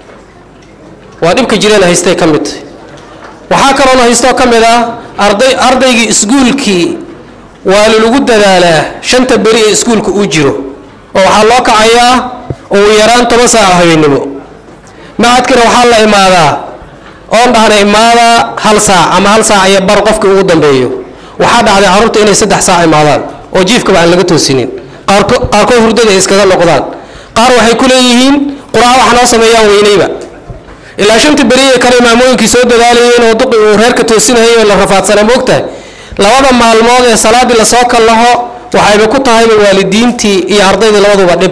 waa dhibka jireena haystay ka mid tahay waxaa kaloona haystoo ka mid ah arday ardaygii iskuulkii waa lalagu dadaalaa shanta beri ee iskuulka uu jiro oo waxaa loo kacayaa ugu yaraan toban saaca habeennimo macadkana waxaa la imaadaa oon dhahna imaada hal saac ama hal saac iyo bar qofkii ugu dambeeyo waxaa dhacday carruurta inay saddex saac imaadaan oo jiifkaba aan laga toosinin qaarko qaarkood hurdada ay iskaga noqdaan qaar waxay ku leeyihiin qur-aan wax noo sameeyaan weynayba ilaa shanta beriye kale imaamooyinkii soo dadaalayeen oo duqi uu reerka toosinayay oo la rafaadsana moogtahay labada maalmood ee salaadii lasoo kallaho waxayba ku tahayba waalidiintii iyo ardaydii labaduba dhib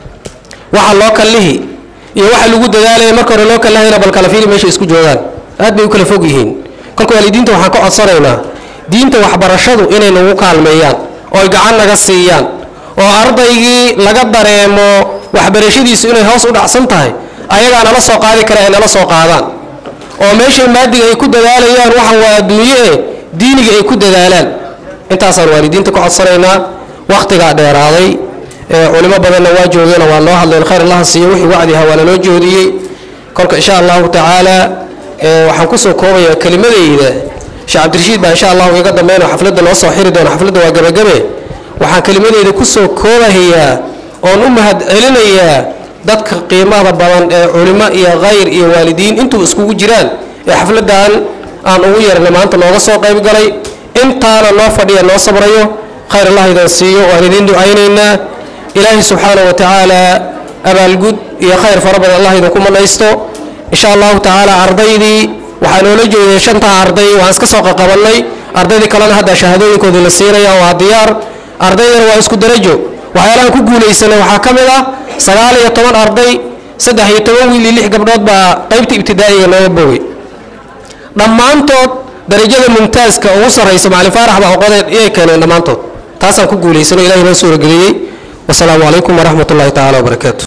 waxa loo kallihi iyo waxa lagu dadaalaya marka hore loo kallahayna bal kala fiili meesha isku joogaan aad bay u kala fog yihiin kolka waalidiinta waxaan ka codsanaynaa diinta waxbarashadu inay nagu kaalmeeyaan oo ay gacan naga siiyaan oo ardaygii laga dareemo waxbarashadiisu inay hoos u dhacsan tahay ayagaa nala soo qaadi kara ay nala soo qaadaan oo meeshay maadiga ay ku dadaalayaan waxan waa adduunye e diiniga ay ku dadaalaan intaasaan waalidiinta ka codsanaynaa wakhtigaa dheeraaday culimo badanna waa joogeen waa loo hadleen khayr allaha siiyo wixii wacdiha waa laloo joodiyey kolka insha allahu tacaala waxaan kusoo koobayaa kelimadayda sheekh cabdirashiid baa insha allahu iga dambeyn oo xafladda noo soo xiri doona xafladda waa gabagabe waxaan kelimadayda kusoo koobahayaa oon u mahad celinayaa dadka qiimaha badan ee culimo iyo khayr iyo waalidiin intuu iskugu jiraan ee xafladdan aan ugu yeernay maanta nooga soo qayb galay intaana noo fadhiya noo sabrayo khayr allah idan siiyo waan idiin ducaynaynaa ilaahay subxaana wa tacaala abaalgud iyo khayr fara badan allah idinku manaysto insha allahu tacaala ardaydii waxaa noola jeeday shantaa arday waan iska soo qaqabannay ardaydii kalena hadda shahaadooyinkoodii la siinaya waa diyaar ardaydana waa isku darajo waxyaalahan ku guulaysanay waxaa ka mid ah sagaal iyo toban arday saddex iyo toban wiil iyo lix gabdhood baa qaybta ibtidaa'iga nooga bogay dhammaantood darajada mumtaaska ugu sarraysa macalin faarax baa oqodeen iyay keeneen dhammaantood taasaan ku guulaysano ilahay noo suurageliyey wasalaamu calaykum waraxmat ullahi tacaala wabarakaatu